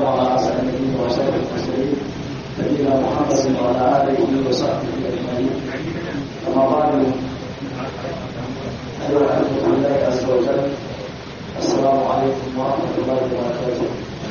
على أسعد النبيين وأشرف المرسلين نبينا محمد وعلى آله وصحبه أجمعين أما بعد أيها الأخوة في الله عز وجل السلام عليكم ورحمة الله وبركاته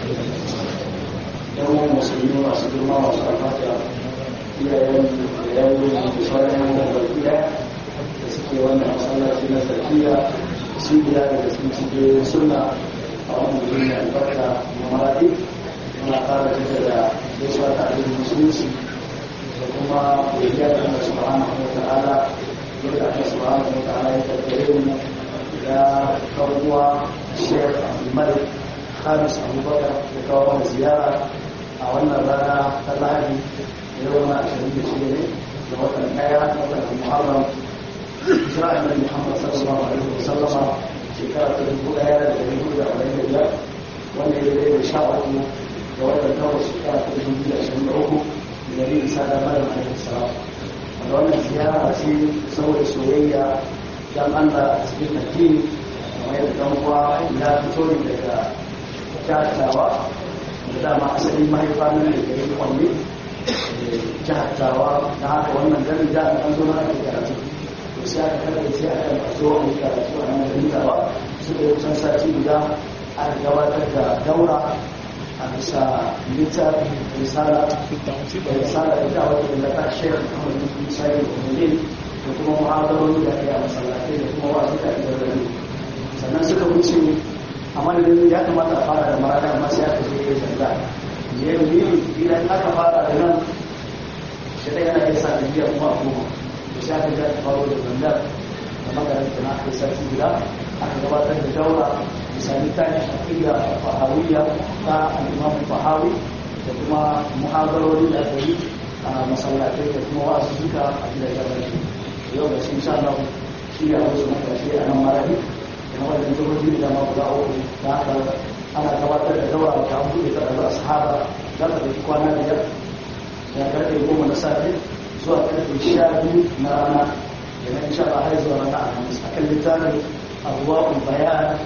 يوم المسلمين وأسد الله وشرفاتها إلى يوم يوم انتصار يوم البلدية suke wannan masallaci na sarkiya su biya da sun cike suna a wannan gudun da albarka na maradi muna fara tafiya da gaisuwa ta abin musulunci da kuma godiya da Allah subhanahu wa ta'ala yadda Allah subhanahu wa ta'ala ya tattare mu da kawuwa Sheikh Abdul Malik Khamis Abubakar da kawo mana ziyara a wannan rana ta Lahadi yau na 26 ne da watan ɗaya na watan Muharram hijira annabi Muhammad sallallahu alaihi wasallam shekara ta dubu daya da dari hudu da arba'in da biyar wanda ya zai da sha uku da watan takwas shekara ta dubu biyu da ashirin da uku da dari isa da maryam alaihi salam wanda wannan ziyara ce saboda soyayya dan Allah a cikin addini kamar yadda dan uwa ya fito ne daga jahatawa da dama asalin mahaifa ne da gari kwanne jahatawa na haka wannan ganin jami'an zo na ake karatu sai aka kada sai aka maso a yi karatu a nan da ba suka yi kusan sati guda aka gabatar da daura a bisa littafin risala da risala da ta wata da ta shekar kamar da kuma sai da umarni da kuma mu'amaloli da ya masallatai da kuma wasu da ya rarrabe sannan suka wuce a madadin ya kamata a fara da marana amma sai aka je ya zanga ya yi idan aka fara da nan shi ɗaya yana iya sa da biya kuma a goma sai aka ga faro da zandar da makaranta na aka sarki guda aka gabatar da daura misali ta ne shafiya fahawiyya ta al'imamu fahawi da kuma muhabarori da aka yi a masallatai da kuma wasu suka a gidajen rashi yau da sun sha nan shi ne a wasu makashi a nan marari da na wajen jihohi da ma guda uku da haka ana gabatar da daura da an buɗe ta da sahaba za ta ɗauki kwana biyar da karfe goma na safe zuwa karfe sha biyu na rana da na insha Allah har zuwa rana alhamis akan littafin abuwa'ul bayan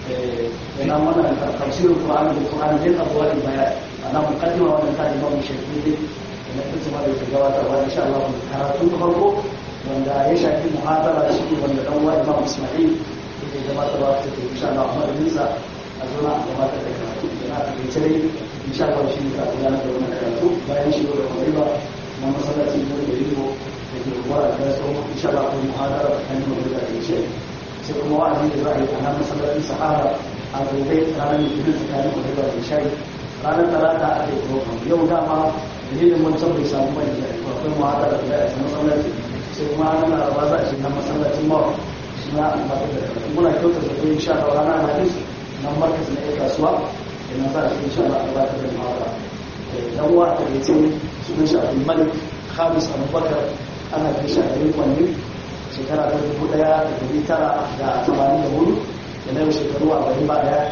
da na mana tafsirin Qur'ani da Qur'ani din abuwa'ul bayan ana mukaddima wannan ta Imam Shafi'i da na kuma da ke gabatarwa insha Allah karatu na farko wanda ya shafi muhadara shi wanda dan uwa Imam Isma'il yake gabatarwa ta ke insha Allah Ahmad Musa a zuwa a gabatar da karatu da na take dai insha Allah shi ne ka gudanar da wannan karatu bayan shi da kuma na masallaci ne da yiwo da ke ruwa da so insha Allah ko muhadara kan yi da ke ce sai kuma wa'azi da za a yi a nan masallacin sahara a gobe ranar litinin tsakanin da da shai ranar talata a ke program yau dama dalilin wancan bai samu bane da akwai muhadara da ya masallaci sai kuma ranar laraba za a shiga masallacin mawa shi na amfani da karatu muna kyauta da ko insha Allah ranar hadis nan markas na ya kasuwa da na za a shi insha Allah a gabatar da muhadara dan uwa a takaice sunan shi abdul malik khamis abubakar ana kai shi a garin kwanne shekara ta dubu daya da dubu tara da tamanin da hudu da na yau shekaru arba'in ba daya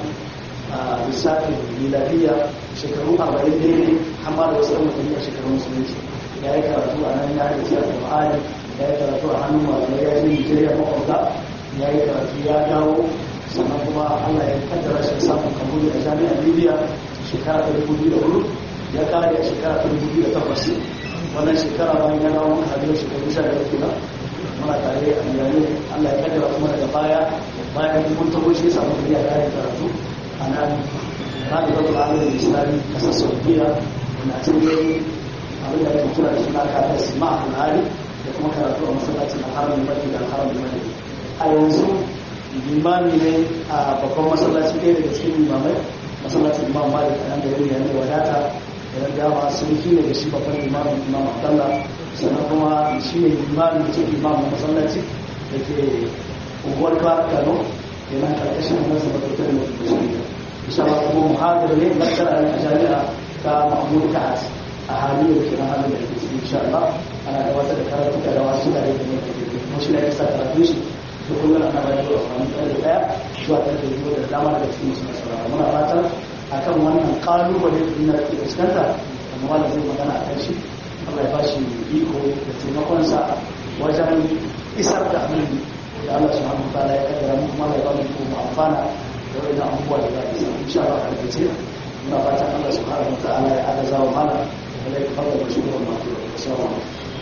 a lissafin miladiya shekaru arba'in da ne amma da wasu ɗan a shekarun musulunci ya yi karatu a nan ya yi tsiyar da ya yi karatu a hannun malamai ya yi nigeria makwabta ya yi karatu ya dawo sannan kuma allah ya kaddara shi samun kamuni a jami'ar libya shekara ta dubu biyu da hudu ya kare a shekara ta dubu biyu da takwas wannan shekara bayan ya dawo mun hajjar shekaru sha da uku na muna tare a miliyani allah ya kaddara kuma daga baya bayan mun tabo shi ya samu kuriya da ya karatu a nan na da zama alamun islami kasar saudiya na cikin abin da ake kira da suna kafin sima a al'ari da kuma karatu a masallacin alharamin baki da alharamin baki a yanzu limami ne a babban masallaci ɗaya daga cikin limamai masallacin imam malik a nan da yau yanzu wadata da dama sun shi ne da shi babban imamin imam abdallah sannan kuma shi ne imamin ce imam na masallaci da ke unguwar clark kano da nan karkashin nasa matautar da ke shi insha Allah kuma muhadir ne lakcara a jami'a ta mahmud ta'at a halin da ke na halin da ke shi insha Allah ana gabatar da karatu da rawa shi da yake ne kuma shi ne ya sa karatu shi da kullum ana bayar da wani tsari daya zuwa karfe biyu da dama daga cikin musu nasara muna fatan akan wannan kalubale da duniya ke fuskanta amma wanda zai magana a kan shi Allah ya ba shi iko da taimakonsa wajen isar da abin da Allah subhanahu wa ta'ala ya kaddara mu kuma ya ba mu iko mu amfana da wannan abubuwa da za a isa insha Allah a kace muna fatan Allah subhanahu wa ta'ala ya agaza wa mana da ya fara da shi wannan assalamu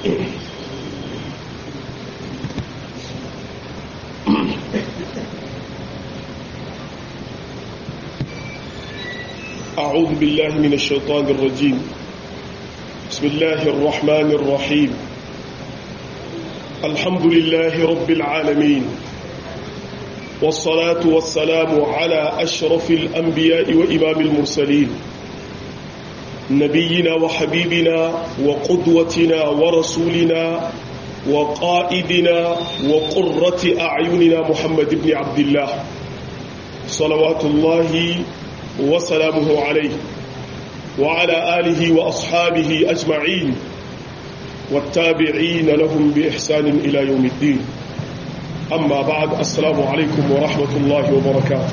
أعوذ بالله من الشيطان الرجيم بسم الله الرحمن الرحيم الحمد لله رب العالمين والصلاة والسلام على أشرف الأنبياء وإمام المرسلين نبينا وحبيبنا وقدوتنا ورسولنا وقائدنا وقرة أعيننا محمد بن عبد الله صلوات الله وسلامه عليه وعلى آله وأصحابه أجمعين والتابعين لهم بإحسان إلى يوم الدين أما بعد السلام عليكم ورحمة الله وبركاته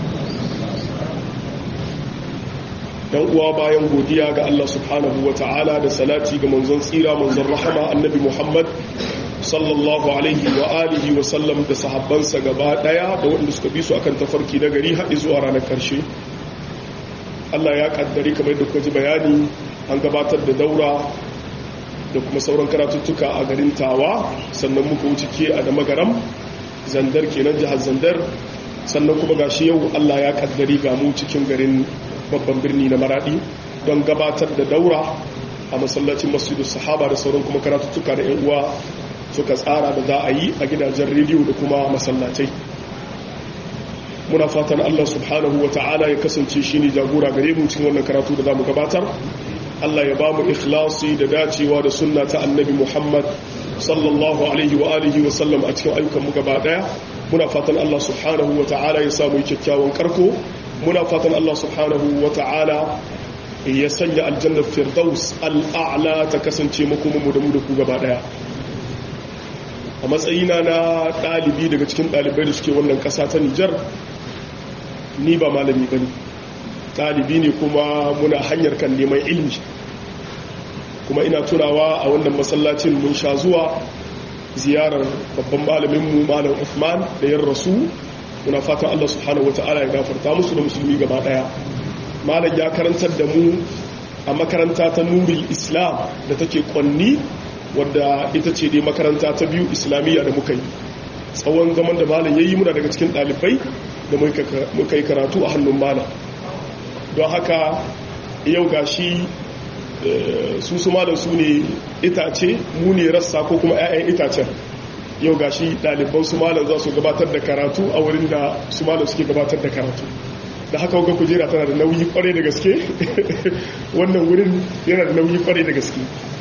dan uwa bayan godiya ga Allah subhanahu wa ta'ala da salati ga manzon tsira manzon rahama annabi Muhammad sallallahu alaihi wa alihi wa sallam da sahabbansa gaba daya da waɗanda suka bi su akan tafarki na gari haɗi zuwa ranar ƙarshe Allah ya kaddari kamar da kuka ji bayani an gabatar da daura da kuma sauran karatuttuka a garin tawa sannan muka wuce ke a da magaram zandar kenan jihar zandar sannan kuma gashi yau Allah ya kaddari ga mu cikin garin babban birni na maradi don gabatar da daura a masallacin masjidu sahaba da sauran kuma karatuttuka da yan uwa suka tsara da za a yi a gidajen rediyo da kuma masallatai muna fatan Allah subhanahu wa ta'ala ya kasance shi ne jagora gare mu cikin wannan karatu da za mu gabatar Allah ya ba mu ikhlasi da dacewa da sunna ta annabi Muhammad sallallahu alaihi wa alihi wa sallam a cikin ayyukan mu gaba daya muna fatan Allah subhanahu wa ta'ala ya samu kyakkyawan karko muna fatan Allah subhanahu wa ta'ala ya sanya aljannar firdaus al'a'la ta kasance makomanmu da mu da ku gaba daya a matsayina na ɗalibi daga cikin ɗalibai da suke wannan ƙasa ta Nijar ni ba malami ba ne ɗalibi ne kuma muna hanyar kan neman ilmi kuma ina tunawa a wannan masallacin mun sha zuwa ziyarar babban malaminmu malam Uthman da yan rasu muna fatan Allah subhanahu wata'ala ya gafarta musu da musulmi gaba daya malam ya karantar da mu a makaranta ta nuril islam da take kwanni wadda ita ce dai makaranta ta biyu islamiyya da muka yi tsawon zaman da malam yayi muna daga cikin ɗalibai da muka yi karatu a hannun malam don haka yau gashi su su malam su ne itace mu ne rassa ko kuma 'ya'yan itacen yau gashi ɗaliban su malam za su gabatar da karatu a wurin da su malam suke gabatar da karatu da haka wuga kujera tana da nauyi kwarai da gaske wannan wurin yana da nauyi kwarai da gaske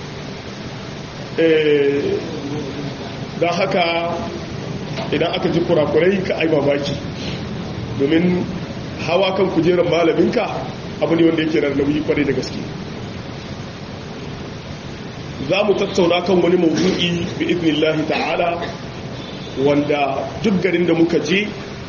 don haka idan aka ji kurakurai ka ai mamaki domin hawa kan kujerar malaminka abu ne wanda yake da nauyi kwarai da gaske za mu tattauna kan wani mawudu'i bi idnillahi ta'ala wanda duk garin da muka je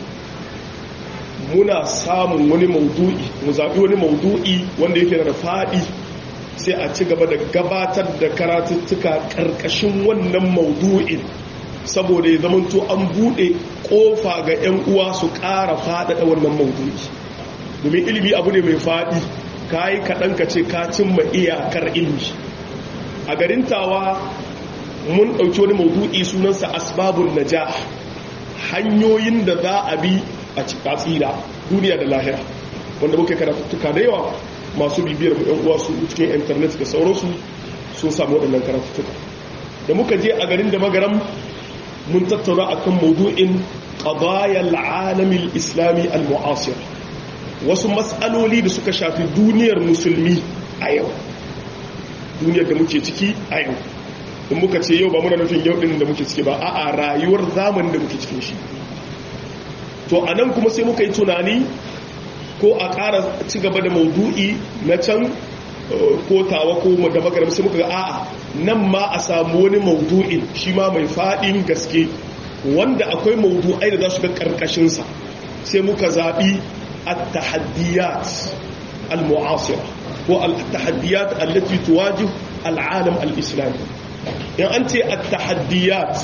muna samun wani maudu'i mu zaɓi wani maudu'i wanda yake da faɗi sai a ci gaba da gabatar da karatuttuka ƙarƙashin wannan maudu'in saboda ya zamanto an buɗe ƙofa ga 'yan uwa su ƙara faɗaɗa wannan maudu'i domin ilimi abu ne mai faɗi ka yi kaɗan ka ce ka cimma iyakar ilimi a garin tawa mun ɗauki wani maudu'i sunansa asbabun najah hanyoyin da za a bi a tsira duniya da lahira wanda muka karatuttuka da yawa masu bibiyar mu 'yan uwa su cikin intanet da sauransu sun samu waɗannan karatuttuka da muka je a garin da magaram mun tattauna akan maudu'in qadayal alamil islami al-mu'asir wasu matsaloli da suka shafi duniyar musulmi a yau duniyar da muke ciki a yau in muka ce yau ba muna nufin yau din da muke ciki ba a'a rayuwar zamanin da muke cikin shi to a nan kuma sai muka yi tunani ko a ƙara ci gaba da maudu'i na can ko tawa ko da magaram sai muka ga a'a nan ma a samu wani maudu'in shi ma mai faɗin gaske wanda akwai maudu'ai da za su ga ƙarƙashinsa sai muka zaɓi at-tahaddiyat al-mu'asira ko al-tahaddiyat allati tuwajih al-alam al-islami in an ce at-tahaddiyat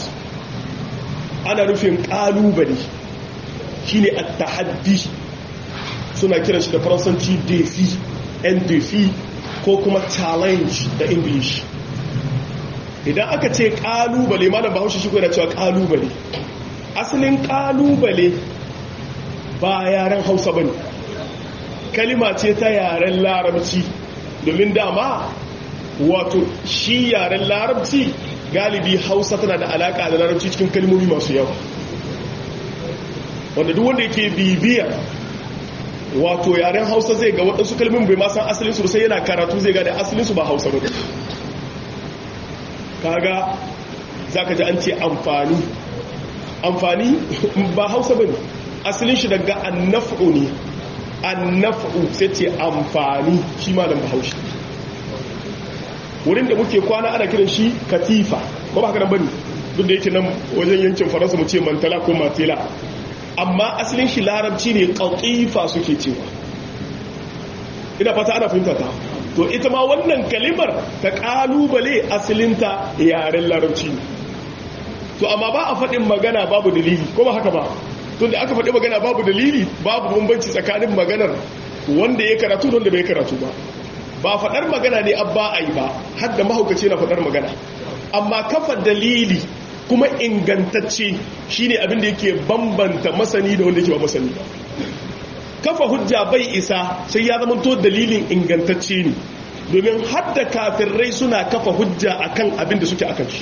ana nufin ƙalubale shine at-tahaddi suna kiran shi da faransanci defi en defi ko kuma challenge da english idan aka ce kalubale malam bahaushe shi yana cewa kalubale asalin kalubale ba yaren hausa bane kalima ce ta yaren larabci domin dama wato shi yaren larabci galibi hausa tana da alaka da larabci cikin kalmomi masu yawa wanda duk wanda yake bibiya wato yaren hausa zai ga waɗansu kalmomi bai ma san asalinsu sai yana karatu zai ga da asalinsu ba hausa ba kaga za ka ji an ce amfani amfani ba hausa ba ne asalin shi daga annafu ne annafu sai ce amfani shi ma dan bahaushe wurin da muke kwana ana kiran shi katifa ko ba haka nan bane duk da yake nan wajen yankin faransa mu ce mantala ko matela amma asalin shi larabci ne qatifa suke cewa ina fata ana fahimta ta to ita ma wannan kalimar ta kalubale asalinta yaren larabci ne to amma ba a faɗin magana babu dalili ko ba haka ba tunda aka faɗi magana babu dalili babu bambanci tsakanin maganar wanda ya karatu da wanda bai karatu ba ba faɗar magana ne abba a yi ba har da mahaukaci na faɗar magana amma kafa dalili kuma ingantacce shine abin da yake bambanta masani da wanda yake ba masani ba kafa hujja bai isa sai ya zama to dalilin ingantacce ne domin har da kafirai suna kafa hujja akan abin da suke akan shi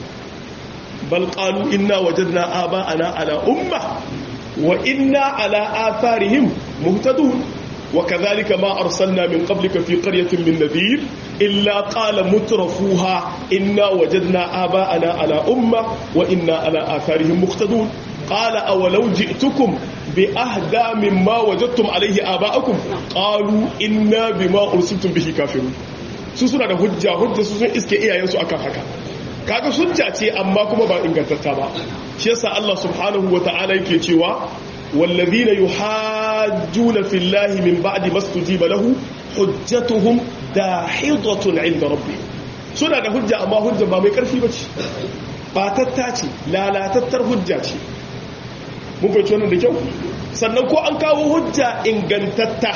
bal qalu inna wajadna aba'ana ala umma wa inna ala atharihim muhtadun وكذلك ما أرسلنا من قبلك في قرية من نذير إلا قال مترفوها إنا وجدنا آباءنا على أمة وإنا على آثارهم مقتدون قال أولو جئتكم بأهدى مما وجدتم عليه آباءكم قالوا إنا بما أرسلتم به كافرون سوسنا da hujja hujja su sun iske iyayensu akan haka kaga hujja ce amma kuma ba ingantatta ba shi yasa Allah subhanahu wataala yake cewa والذين يحاجون في الله من بعد ما استجيب له حجتهم داحضة عند ربهم suna da hujja amma hujja ba mai karfi bace batatta ce lalatattar hujja ce mun fahimci wannan da kyau sannan ko an kawo hujja ingantatta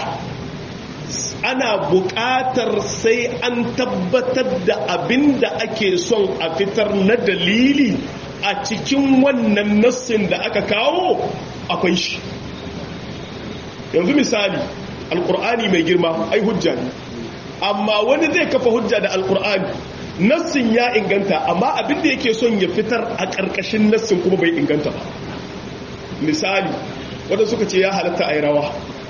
ana buƙatar sai an tabbatar da abin da ake son a fitar na dalili a cikin wannan nassin da aka kawo akwai shi yanzu misali alkur'ani mai girma ai hujja ne amma wani zai kafa hujja da alkur'ani nassin ya inganta amma abin da yake son ya fitar a ƙarƙashin nassin kuma bai inganta ba misali wadda suka ce ya halatta a yi rawa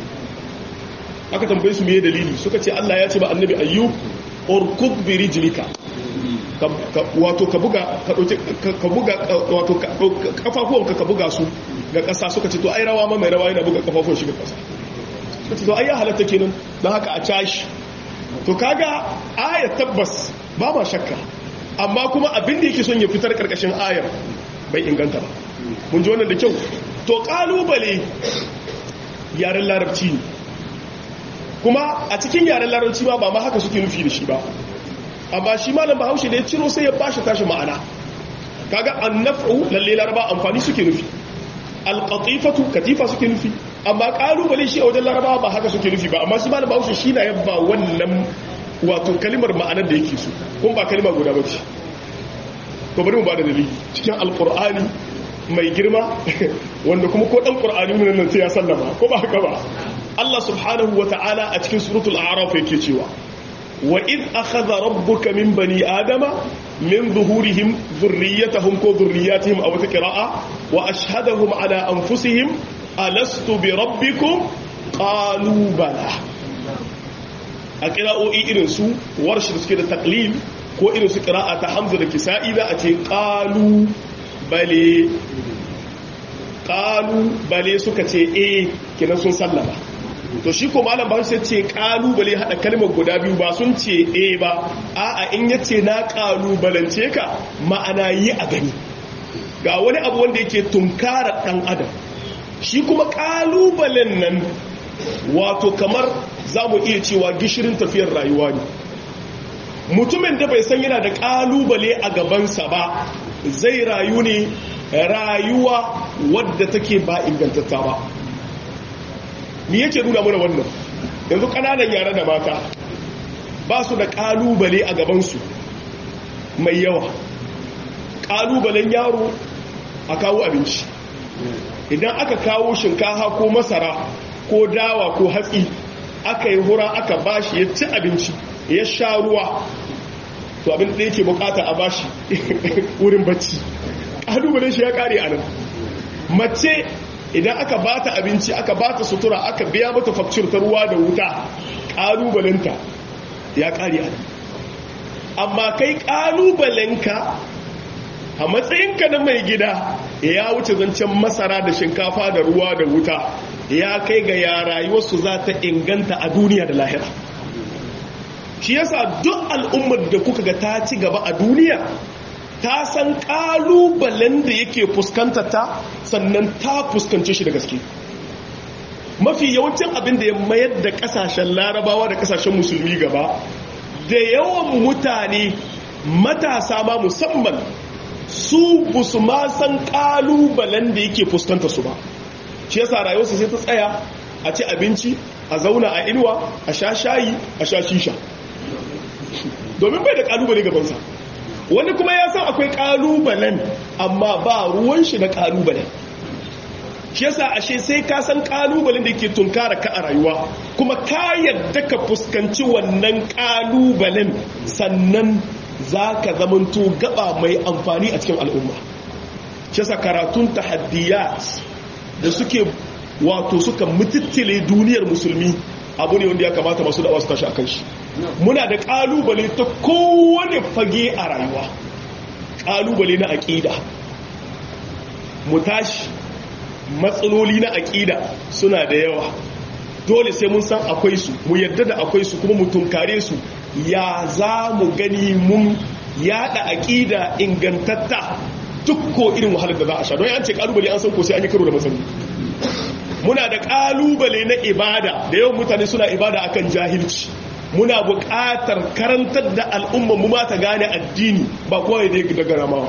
aka tambaye su me dalili suka ce Allah ya ce ba annabi ayyub urkud bi rijlika wato ka buga ka dauki ka buga wato kafafuwanka ka buga su ga ƙasa suka ce to ai rawa ma mai rawa yana buga kafafuwan shi ga ƙasa suka ce to ai ya halatta kenan don haka a cashi to kaga ayar tabbas ba ma shakka amma kuma abin da yake son ya fitar karkashin ayar bai inganta ba mun ji wannan da kyau to kalubale yaren larabci ne kuma a cikin yaren larabci ba ba ma haka suke nufi da shi ba amma shi malam bahaushe da ya ciro sai ya bashi tashi ma'ana kaga annafu lalle laraba amfani suke nufi alqatifatu katifa suke nufi amma kalubale shi a wajen laraba ba haka suke nufi ba amma shi malam bahaushe shi na yabba wannan wato kalimar ma'anar da yake so kun ba kalima guda bace to bari mu ba da dalili cikin alqur'ani mai girma wanda kuma ko dan qur'ani mun nan sai ya sallama ko ba haka ba Allah subhanahu wa ta'ala a cikin suratul a'raf yake cewa wa id akhadha rabbuka min bani adama min zuhurihim dhurriyyatahum ko dhurriyyatihim aw taqra'a wa ashhadahum ala anfusihim alastu bi rabbikum qalu bala a qira'o'i irin su warshi da suke da taqlil ko irin su qira'a ta hamza da kisa'i da a ce qalu bale qalu bale suka ce eh kenan sun sallama to shi ko malam ba sai ce kalubale hada kalmar guda biyu ba sun ce eh ba a'a in yace na kalubalance ka ma'ana yi a gani ga wani abu wanda yake tunkara dan adam shi kuma kalubalen nan wato kamar zamu iya cewa gishirin tafiyar rayuwa ne mutumin da bai san yana da kalubale a gabansa ba zai rayu ne rayuwa wadda take ba ingantatta ba me yake nuna mana wannan yanzu ƙananan yara da mata ba su da ƙalubale a gabansu mai yawa ƙalubalen yaro a kawo abinci idan aka kawo shinkafa ko masara ko dawa ko hatsi aka yi hura aka bashi ya ci abinci ya sha ruwa to abin da yake bukata a bashi wurin bacci ƙalubalen shi ya ƙare a nan mace idan aka bata abinci aka bata sutura aka biya mata fakcir ta ruwa da wuta ƙalubalenta ya ƙare a nan amma kai ƙalubalenka a matsayinka na mai gida ya wuce zancen masara da shinkafa da ruwa da wuta ya kai ga ya rayuwarsu za ta inganta a duniya da lahira shi yasa duk al'ummar da kuka ga ta ci gaba a duniya ta san kalubalen da yake fuskanta ta sannan ta fuskance shi da gaske mafi yawancin abin da ya mayar da kasashen larabawa da kasashen musulmi gaba da yawan mutane matasa ma musamman su busu ma san kalubalen da yake fuskanta su ba shi yasa rayuwarsu sai ta tsaya a ci abinci a zauna a inuwa a sha shayi a sha shisha domin bai da kalubale gabansa wani kuma ya san akwai kalubalen amma ba ruwan shi da kalubalen shi yasa ashe sai ka san kalubalen da ke tunkara ka a rayuwa kuma ka yadda ka fuskanci wannan kalubalen sannan za ka zamanto gaba mai amfani a cikin al'umma shi yasa karatun tahaddiyat da suke wato suka mututtule duniyar musulmi abu ne wanda ya kamata masu da'awa su tashi akan shi muna da kalubale ta kowane fage a rayuwa kalubale na aƙida mu tashi matsaloli na aƙida suna da yawa dole sai mun san akwai su mu yadda da akwai su kuma mu tunkare su ya za mu gani mun yada aƙida ingantatta duk ko irin wahalar da za a sha don yan ce kalubale an san ko sai an yi karo da matsaloli muna da kalubale na ibada da yawan mutane suna ibada akan jahilci muna buƙatar karantar da al'umma mu ta gane addini ba kawai da daga ramawa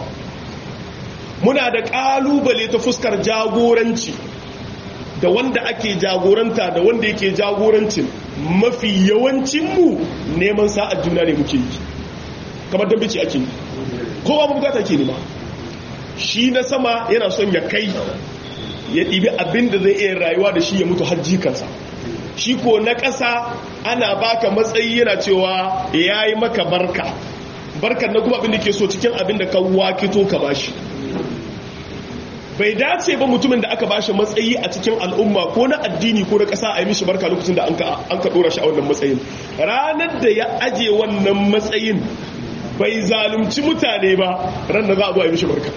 muna da kalubale ta fuskar jagoranci da wanda ake jagoranta da wanda yake jagorancin mafi yawancinmu neman sa'ad juna ne muke yi kamar dambici ake yi kowa bukata ke nema shi na sama yana son ya kai ya ɗibi abin da zai iya rayuwa da shi ya mutu hajji kansa shi ko na ƙasa ana baka matsayi yana cewa ya yi maka barka barkar na kuma abin da ke so cikin abin da ka wakito ka bashi bai dace ba mutumin da aka bashi matsayi a cikin al'umma ko na addini ko na ƙasa a yi mishi barka lokacin da an ka ɗora shi a wannan matsayin ranar da ya aje wannan matsayin bai zalunci mutane ba ran da za a zo a yi mishi barka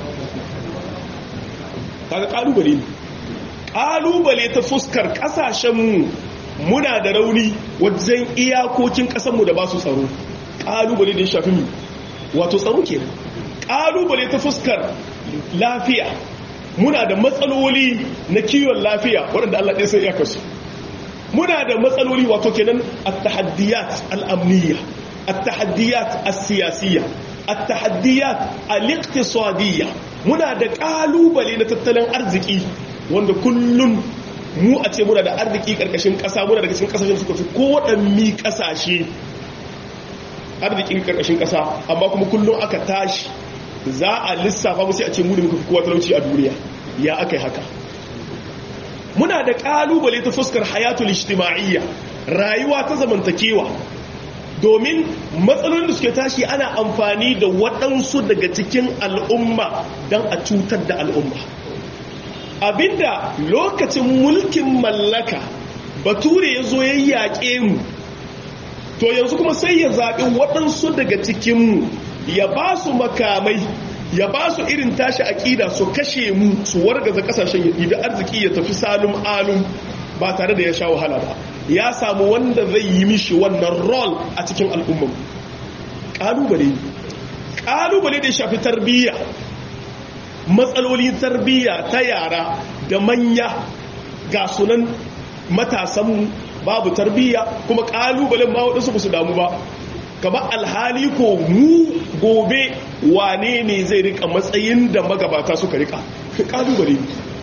kaga kalubale ne kalubale ta fuskar kasashenmu muna da rauni wajen iyakokin kasanmu da ba su tsaro kalubale da ya shafi mu wato tsaro ke kalubale ta fuskar lafiya muna da matsaloli na kiwon lafiya waɗanda Allah ɗaya sai ya kasu muna da matsaloli wato kenan at-tahaddiyat al-amniyya at-tahaddiyat as-siyasiyya at-tahaddiyat al-iqtisadiyya muna da kalubale na tattalin arziki wanda kullum mu a ce muna da arziki karkashin kasa muna daga cikin kasashen suka fi kowaɗanni kasashe arzikin karkashin kasa amma kuma kullum aka tashi za a lissafa musu a ce mu da muka fi kowa talauci a duniya ya aka yi haka muna da kalubale ta fuskar hayatul ijtima'iyya rayuwa ta zamantakewa domin matsalolin da suke tashi ana amfani da waɗansu daga cikin al'umma don a cutar da al'umma abinda lokacin mulkin mallaka bature ya zo ya yaƙe mu to yanzu kuma sai ya zaɓi waɗansu daga cikinmu ya ba su makamai ya ba su irin tashi aƙida su kashe mu su wargaza ƙasashen ya ɗibi arziki ya tafi salum alum ba tare da ya sha wahala ba ya samu wanda zai yi mishi wannan rol a cikin al'ummar ƙalubale ƙalubale da ya shafi tarbiyya matsalolin tarbiyya ta yara da manya ga sunan matasanmu babu tarbiyya kuma ƙalubalen ma waɗansu ba su damu ba kamar alhali ko mu gobe wane ne zai rika matsayin da magabata suka rika ƙalubale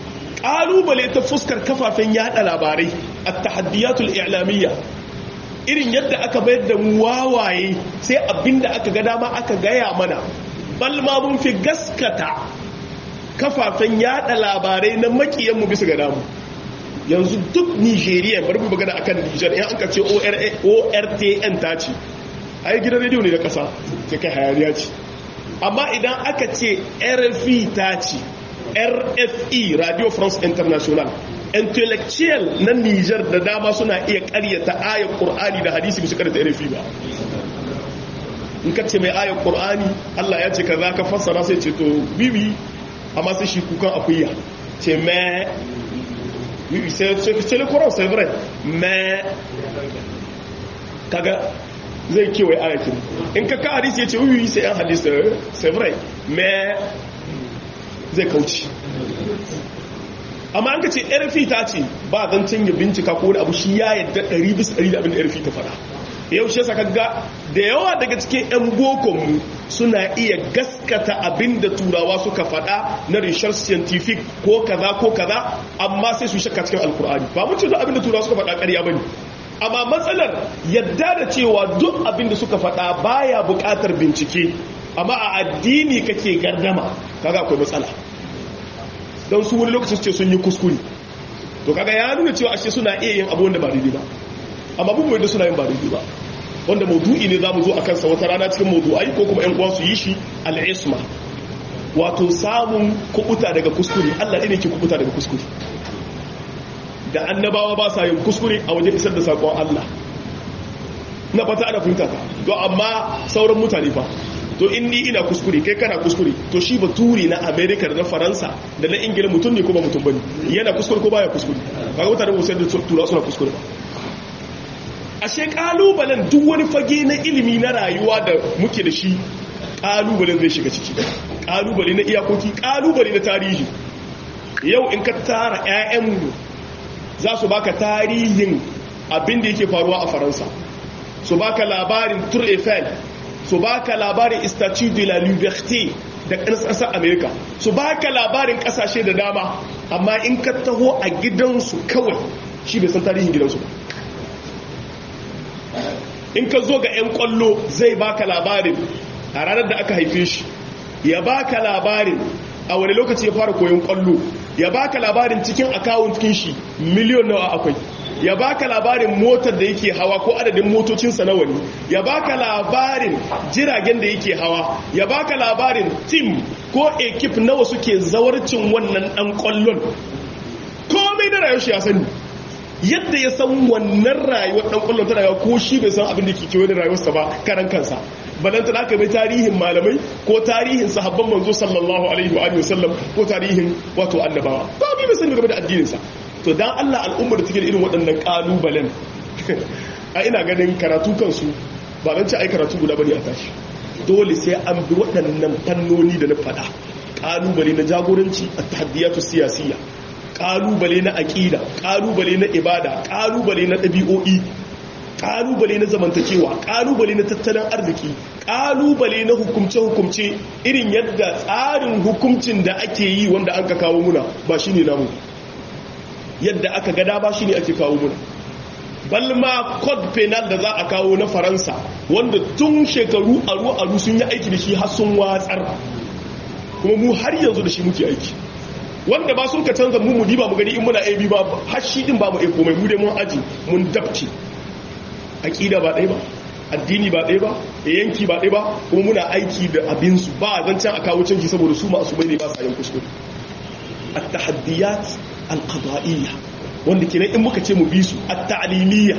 kalubale ta fuskar kafafen yada labarai at-tahaddiyatul i'lamiyya irin yadda aka bayar da mu wawaye sai abinda aka ga dama aka gaya mana bal ma mun fi gaskata kafafen yada labarai na makiyan mu bisa ga damu yanzu duk Nigeria bari mu magana akan Niger in an ka ce ORTN ta ce ai gidan rediyo ne na kasa sai kai hayaniya ce amma idan aka ce RFI ta ce RFI Radio France International intellectual na Niger da dama suna iya karyata ayar Qur'ani da hadisi bisa karyata RFI ba in ka ce mai ayar Qur'ani Allah ya ce ka za ka fassara sai ce to bibi amma sai shi kukan akuya ce mai oui c'est le Coran c'est vrai mais kaga zai kewaye ayatin in ka ka hadisi ya ce oui c'est un hadisi c'est vrai mais zai kauci amma an ka ce rfi ta ce ba zan canja bincika ko wani abu shi ya yadda 100 bisa 100 da abin da rfi ta fada yau shi saka ga da yawa daga cikin 'yan bokonmu suna iya gaskata abin da turawa suka fada na rishar scientific ko kaza ko kaza amma sai su shakka cikin alkur'ani ba mun ce duk abin da turawa suka fada ƙarya bane amma matsalar yadda da cewa duk abin da suka fada baya buƙatar bincike amma a addini kake gardama kaga akwai matsala don su wani lokacin ce sun yi kuskure to kaga ya nuna cewa ashe suna iya yin abu wanda ba daidai ba amma bin mai da suna yin ba daidai ba wanda maudu'i ne za mu zo a kansa wata rana cikin maudu'ai ko kuma 'yan uwa su yi shi al'isma wato samun kubuta daga kuskure allah ne ke kubuta daga kuskure da annabawa ba sa yin kuskure a wajen isar da saƙon allah na fata ana fahimta ta to amma sauran mutane fa to in ni ina kuskure kai kana kuskure to shi ba turi na america da na faransa da na ingila mutum ne ko ba mutum bane yana kuskure ko baya kuskure kaga mutane ba sai da tura suna kuskure ba ashe kalubalen duk wani fage na ilimi na rayuwa da muke da shi kalubalen zai shiga ciki kalubale na iyakoki kalubale na tarihi yau in ka tara 'ya'yanmu za su baka tarihin abin da yake faruwa a faransa su baka labarin tour eiffel su baka labarin statue de la liberté da ƙasar america su baka labarin ƙasashe da dama amma in ka taho a gidansu kawai shi bai san tarihin gidansu ba in ka zo ga 'yan kwallo zai baka labarin a ranar da aka haife shi ya baka labarin a wani lokaci ya fara koyon kwallo ya baka labarin cikin akawun cikin shi miliyon nawa akwai ya baka labarin motar da yake hawa ko adadin motocinsa nawa ne ya baka labarin jiragen da yake hawa ya baka labarin tim ko ekip nawa suke zawarcin wannan dan kwallon komai da rayuwar shi ya sani yadda ya san wannan rayuwar dan kwallon ta rayuwa ko shi bai san abin da ke kewaye da rayuwarsa ba karan kansa balanta da aka bai tarihin malamai ko tarihin sahabban manzo sallallahu alaihi wa alihi wasallam ko tarihin wato annabawa ba bi bai sani game da addinin sa to dan Allah al'ummar da take da irin waɗannan kalubalen a ina ganin karatu kansu ba dan ci ai karatu guda bane a tashi dole sai an bi waɗannan fannoni da na faɗa kalubale na jagoranci at-tahaddiyatu siyasiyya kalubale na aƙida kalubale na ibada kalubale na ɗabi'o'i kalubale na zamantakewa kalubale na tattalin arziki kalubale na hukumce-hukumce irin yadda tsarin hukumcin da ake yi wanda an ka kawo muna ba shi ne namu yadda aka gada ba shi ne ake kawo muna balma code penal da za a kawo na faransa wanda tun shekaru aru-aru sun yi aiki da shi har sun watsar kuma mu har yanzu da shi muke aiki wanda ba sun ka canza mu mudi ba mu gani in muna AB ba har shi din ba mu eko mai mu dai mun aji mun dabci aqida ba ɗaya ba addini ba ɗaya ba yanki ba ɗaya ba kuma muna aiki da abin su ba zancen a kawo canji saboda su masu bai ne ba sa yin kuskure at-tahaddiyat al-qada'iyya wanda kenan in muka ce mu bi su at-ta'limiyya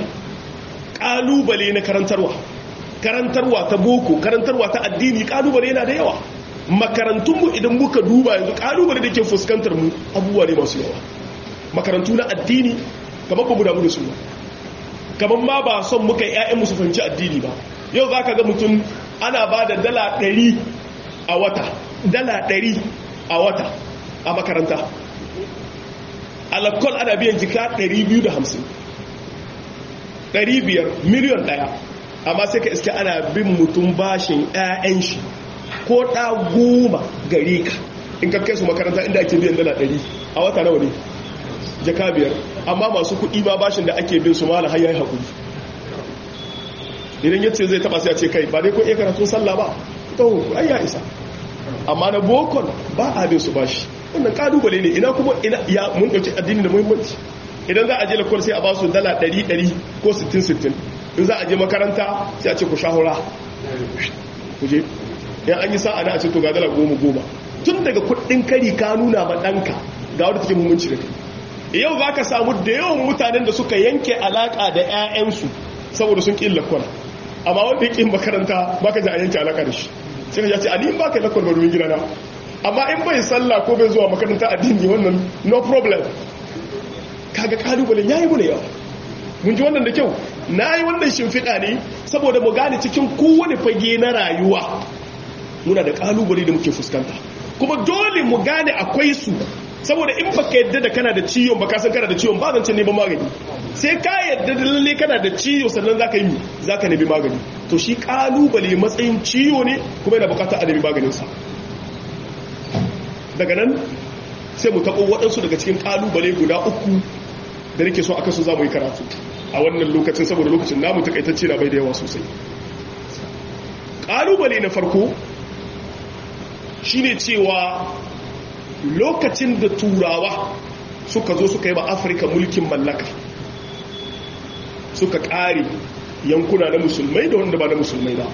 kalubale na karantarwa karantarwa ta boko karantarwa ta addini kalubale yana da yawa makarantunmu idan muka duba yanzu kalubale da ke fuskantar mu abubuwa ne masu yawa makarantu na addini kamar ba mu damu da su ba kamar ma ba son muka yi 'ya'yan su fahimci addini ba yau za ka ga mutum ana ba da dala ɗari a wata dala ɗari a wata a makaranta alakkol ana biyan jika 250 500 miliyon ɗaya amma sai ka iske ana bin mutum bashin 'ya'yan shi ko ɗa goma gare ka in ka kai su makaranta inda ake biyan dala ɗari a wata nawa ne jaka biyar amma masu kuɗi ma bashin da ake bin su mala har yayi hakuri idan yace zai taba sai a ce kai ba dai ko iya karatun sallah ba to ai ya isa amma na bokon ba a bin su bashi wannan kalubale ne ina kuma ina ya mun dauki addini da muhimmanci idan za a je lakwal sai a ba su dala 100 ko 60 in za a je makaranta sai a ce ku shahura ku je yan an yi sa'a na a ce to ga dala goma goma tun daga kudin kari ka nuna ma ɗanka ga wadda take muhimmanci da kai yau za ka samu da yawan mutanen da suka yanke alaƙa da 'ya'yansu saboda sun ƙin lakwal amma wanda ya ƙin makaranta ba ka ji a yanke alaƙa da shi sai ka ce a ni ba ka lakwal ba domin gidana amma in bai sallah ko bai zuwa makaranta addini wannan no problem kaga kalubalen yayi mune yawa mun ji wannan da kyau nayi wannan shimfiɗa ne saboda mu gane cikin kowane fage na rayuwa muna da kalubale da muke fuskanta kuma dole mu gane akwai su saboda in baka yadda da kana da ciwon baka san kana da ciwon ba zance neman magani sai ka yadda da lalle kana da ciwo sannan zaka yi zaka nemi magani to shi kalubale matsayin ciwo ne kuma yana bukatar a nemi maganin sa daga nan sai mu taɓo waɗansu daga cikin ƙalubale guda uku da nake so aka su za mu yi karatu a wannan lokacin saboda lokacin namu takaitacce na bai da yawa sosai ƙalubale na farko shine cewa lokacin da turawa suka zo suka yi ba afirka mulkin mallaka suka ƙare yankuna na musulmai da wanda ba na musulmai ba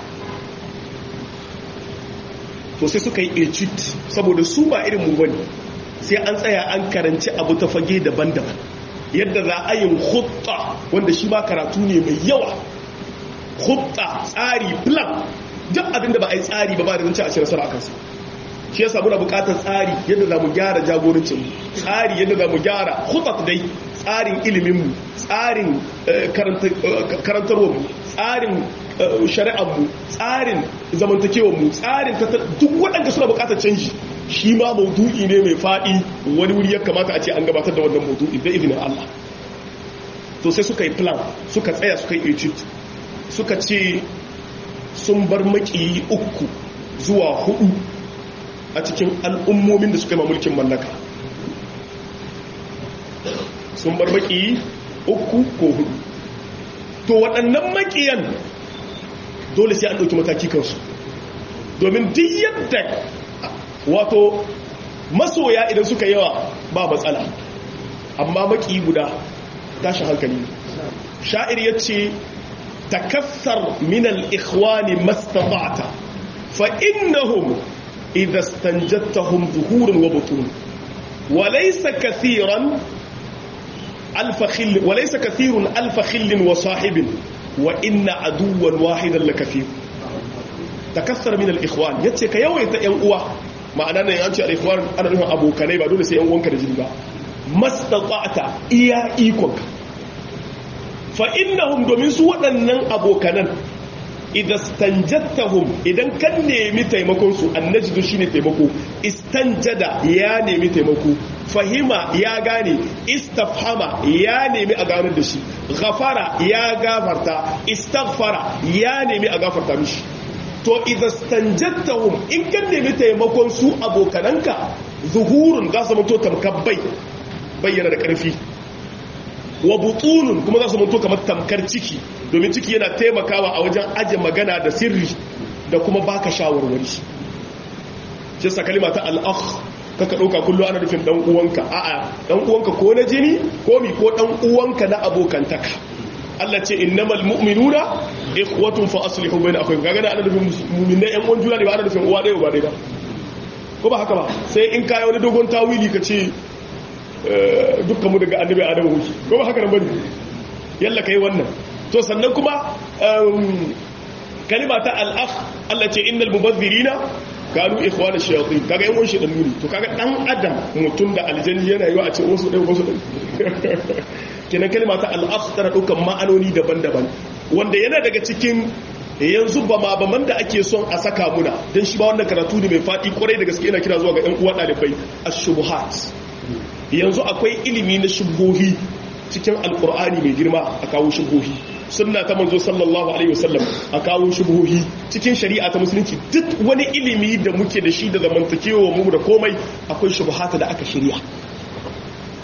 to sai suka yi egypt saboda su ba irin mu bane sai an tsaya an karanci abu ta fage daban-daban yadda za a yin hutta wanda shi ba karatu ne mai yawa hutta tsari plan duk abinda ba a yi tsari ba ba da zance a ci nasara a kansa shi yasa muna bukatar tsari yadda za mu gyara jagorancin mu tsari yadda za mu gyara hutat dai tsarin iliminmu tsarin karantarwarmu tsarin shari'armu tsarin zamantakewarmu tsarin duk waɗanda suna bukatar canji shi ma maudu'i ne mai faɗi wani wuri ya kamata a ce an gabatar da wannan maudu'i da izinin Allah to sai suka yi plan suka tsaya suka yi egypt suka ce sun bar maki uku zuwa hudu a cikin al'ummomin da suka yi mulkin mallaka sun bar maki uku ko hudu to waɗannan makiyan dole sai an ɗauki mataki kansu domin duk yadda wato masoya idan suka yawa ba matsala amma maki guda tashin hankali sha'ir ya ce takassar minal ikhwani mastata'ta fa innahum idha stanjattahum zuhurun wa butun وليس كثيرا ألف خل وليس كثير ألف خل وصاحب وإن عدوا واحدا لكثير تكثر من الإخوان يتسك يويت ينقوى معنى أن ينشأ الإخوان أنا نحن أبو كنيبا دول سينقوانك رجلبا ما استطعت إيا إيكوك فإنهم دومين سوى أنن أبو كنن idan stanjattahum idan kan nemi taimakon su annajidu shine taimako istanjada ya nemi taimako fahima ya gane istafhama ya nemi a ganar da shi ghafara ya gafarta istaghfara ya nemi a gafarta mishi to idan stanjattahum in kan nemi taimakon su abokananka zuhurun za su mutu tamkabbai bayyana da karfi wa butunun kuma za su mutu kamar tamkar ciki domin ciki yana taimakawa a wajen aje magana da sirri da kuma baka shawarwari shi sa kalima ta al'akh kaka ɗauka kullum ana nufin ɗan uwanka a'a ɗan uwanka ko na jini ko mi ko ɗan uwanka na abokantaka Allah ce innamal mu'minuna ikhwatun fa aslihu bayna akhawaykum kaga ana nufin mu'minai ƴan uwan juna ne ba ana nufin uwa ɗaya ba ɗaya ba ko ba haka ba sai in kai wani dogon tawili ka ce dukkan mu daga annabi adamu wuce ko ba haka nan bane yalla kai wannan to sannan kuma kalima ta al-akh Allah ce innal mubazzirina kanu ikhwana shayatin kaga yan wanshi dan nuni to kaga dan adam mutum da aljanni yana yi a ce wasu dai wasu dai kenan kalima ta al-akh tana daukan ma'anoni daban-daban wanda yana daga cikin yanzu ba ma ba da ake son a saka muna dan shi ba wannan karatu ne mai fadi kwarai da gaske yana kira zuwa ga ɗan uwa ɗalibai ash-shubuhat yanzu akwai ilimi na shubuhi cikin alkur'ani mai girma a kawo shubuhi sunna ta manzo sallallahu alaihi wasallam a kawo shubuhi cikin shari'a ta musulunci duk wani ilimi da muke da shi da zamantakewa mu da komai akwai shubuhata da aka shirya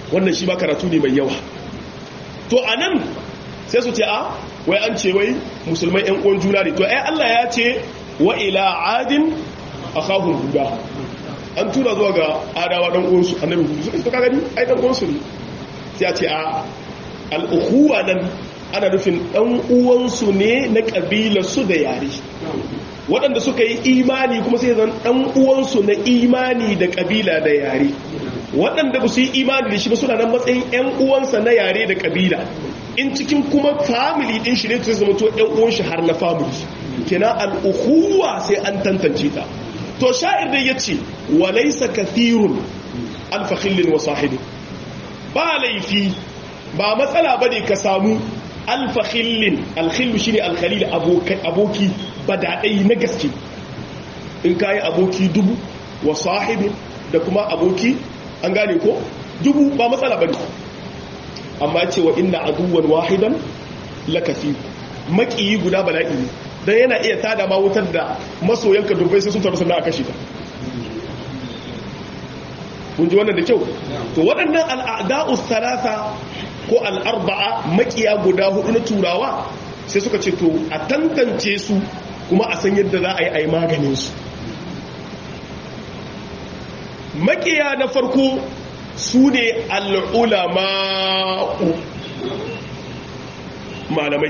wannan shi ba karatu ne mai yawa to a nan sai su ce a wai an ce wai musulmai yan uwan juna ne to ai Allah ya ce wa ila adin akhahum huda an tura zuwa ga adawa dan uwansu annabi hudu suka ce ka gani ai dan uwansu ne sai a ce a al-ukhuwa nan ana nufin dan uwansu ne na kabila su da yare waɗanda suka yi imani kuma sai zan dan uwansu na imani da kabila da yare waɗanda ba su yi imani da shi ba suna nan matsayin 'yan uwansa na yare da kabila in cikin kuma family din shi ne ta zama to 'yan uwan shi har na family kenan al'uhuwa sai an tantance ta to sha'ir da yace walaysa kathirun alfakhillin wa sahibi ba laifi ba matsala bane ka samu alfakhillin alkhillu shine alkhalil aboki badadai na gaske in kayi aboki dubu wa sahibi da kuma aboki an gane ko dubu ba matsala bane amma cewa inna aduwan wahidan lakafi makiyi guda bala'i ne dan yana iya tada ma wutar da masoyanka dubbai sai sun taru sannan a kashe ka kun ji wannan da kyau to waɗannan al'ada'u salasa ko al'arba'a makiya guda hudu na turawa sai suka ce to a tantance su kuma a san yadda za a yi a yi maganin su makiya na farko su ne al'ulama'u malamai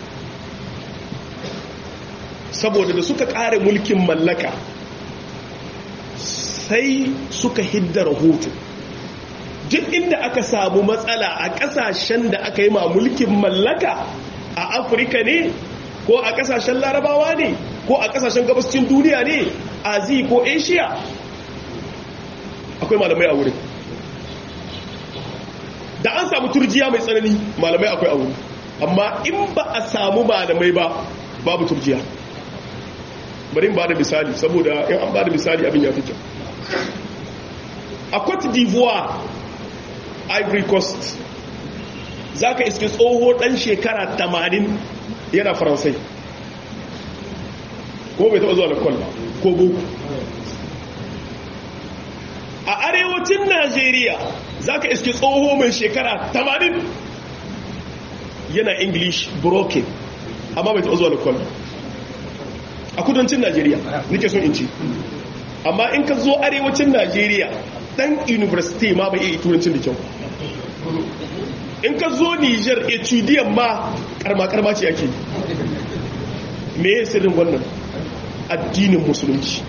saboda da suka ƙare mulkin mallaka sai suka hidda rahoto duk inda aka samu matsala a ƙasashen da aka yi ma mulkin mallaka a afirka ne ko a ƙasashen larabawa ne ko a ƙasashen gabascin duniya ne azi ko asia akwai malamai a wurin da an samu turjiya mai tsanani malamai akwai a wurin amma in ba a samu malamai ba babu turjiya bari ba da misali saboda in an ba da misali abin ya fi kyau a cote d'ivoire ivory coast za ka iske tsoho ɗan shekara 80 yana faransai ko bai taɓa zuwa da kwallo ko boko a arewacin najeriya za ka iske tsoho mai shekara 80 yana english broken amma bai taɓa zuwa da kwallo a kudancin najeriya nike son in ci amma in ka zo arewacin najeriya dan university ma bai iya turancin da kyau in ka zo niger etudiyan ma karma-karma ce ake me ya sirrin wannan addinin musulunci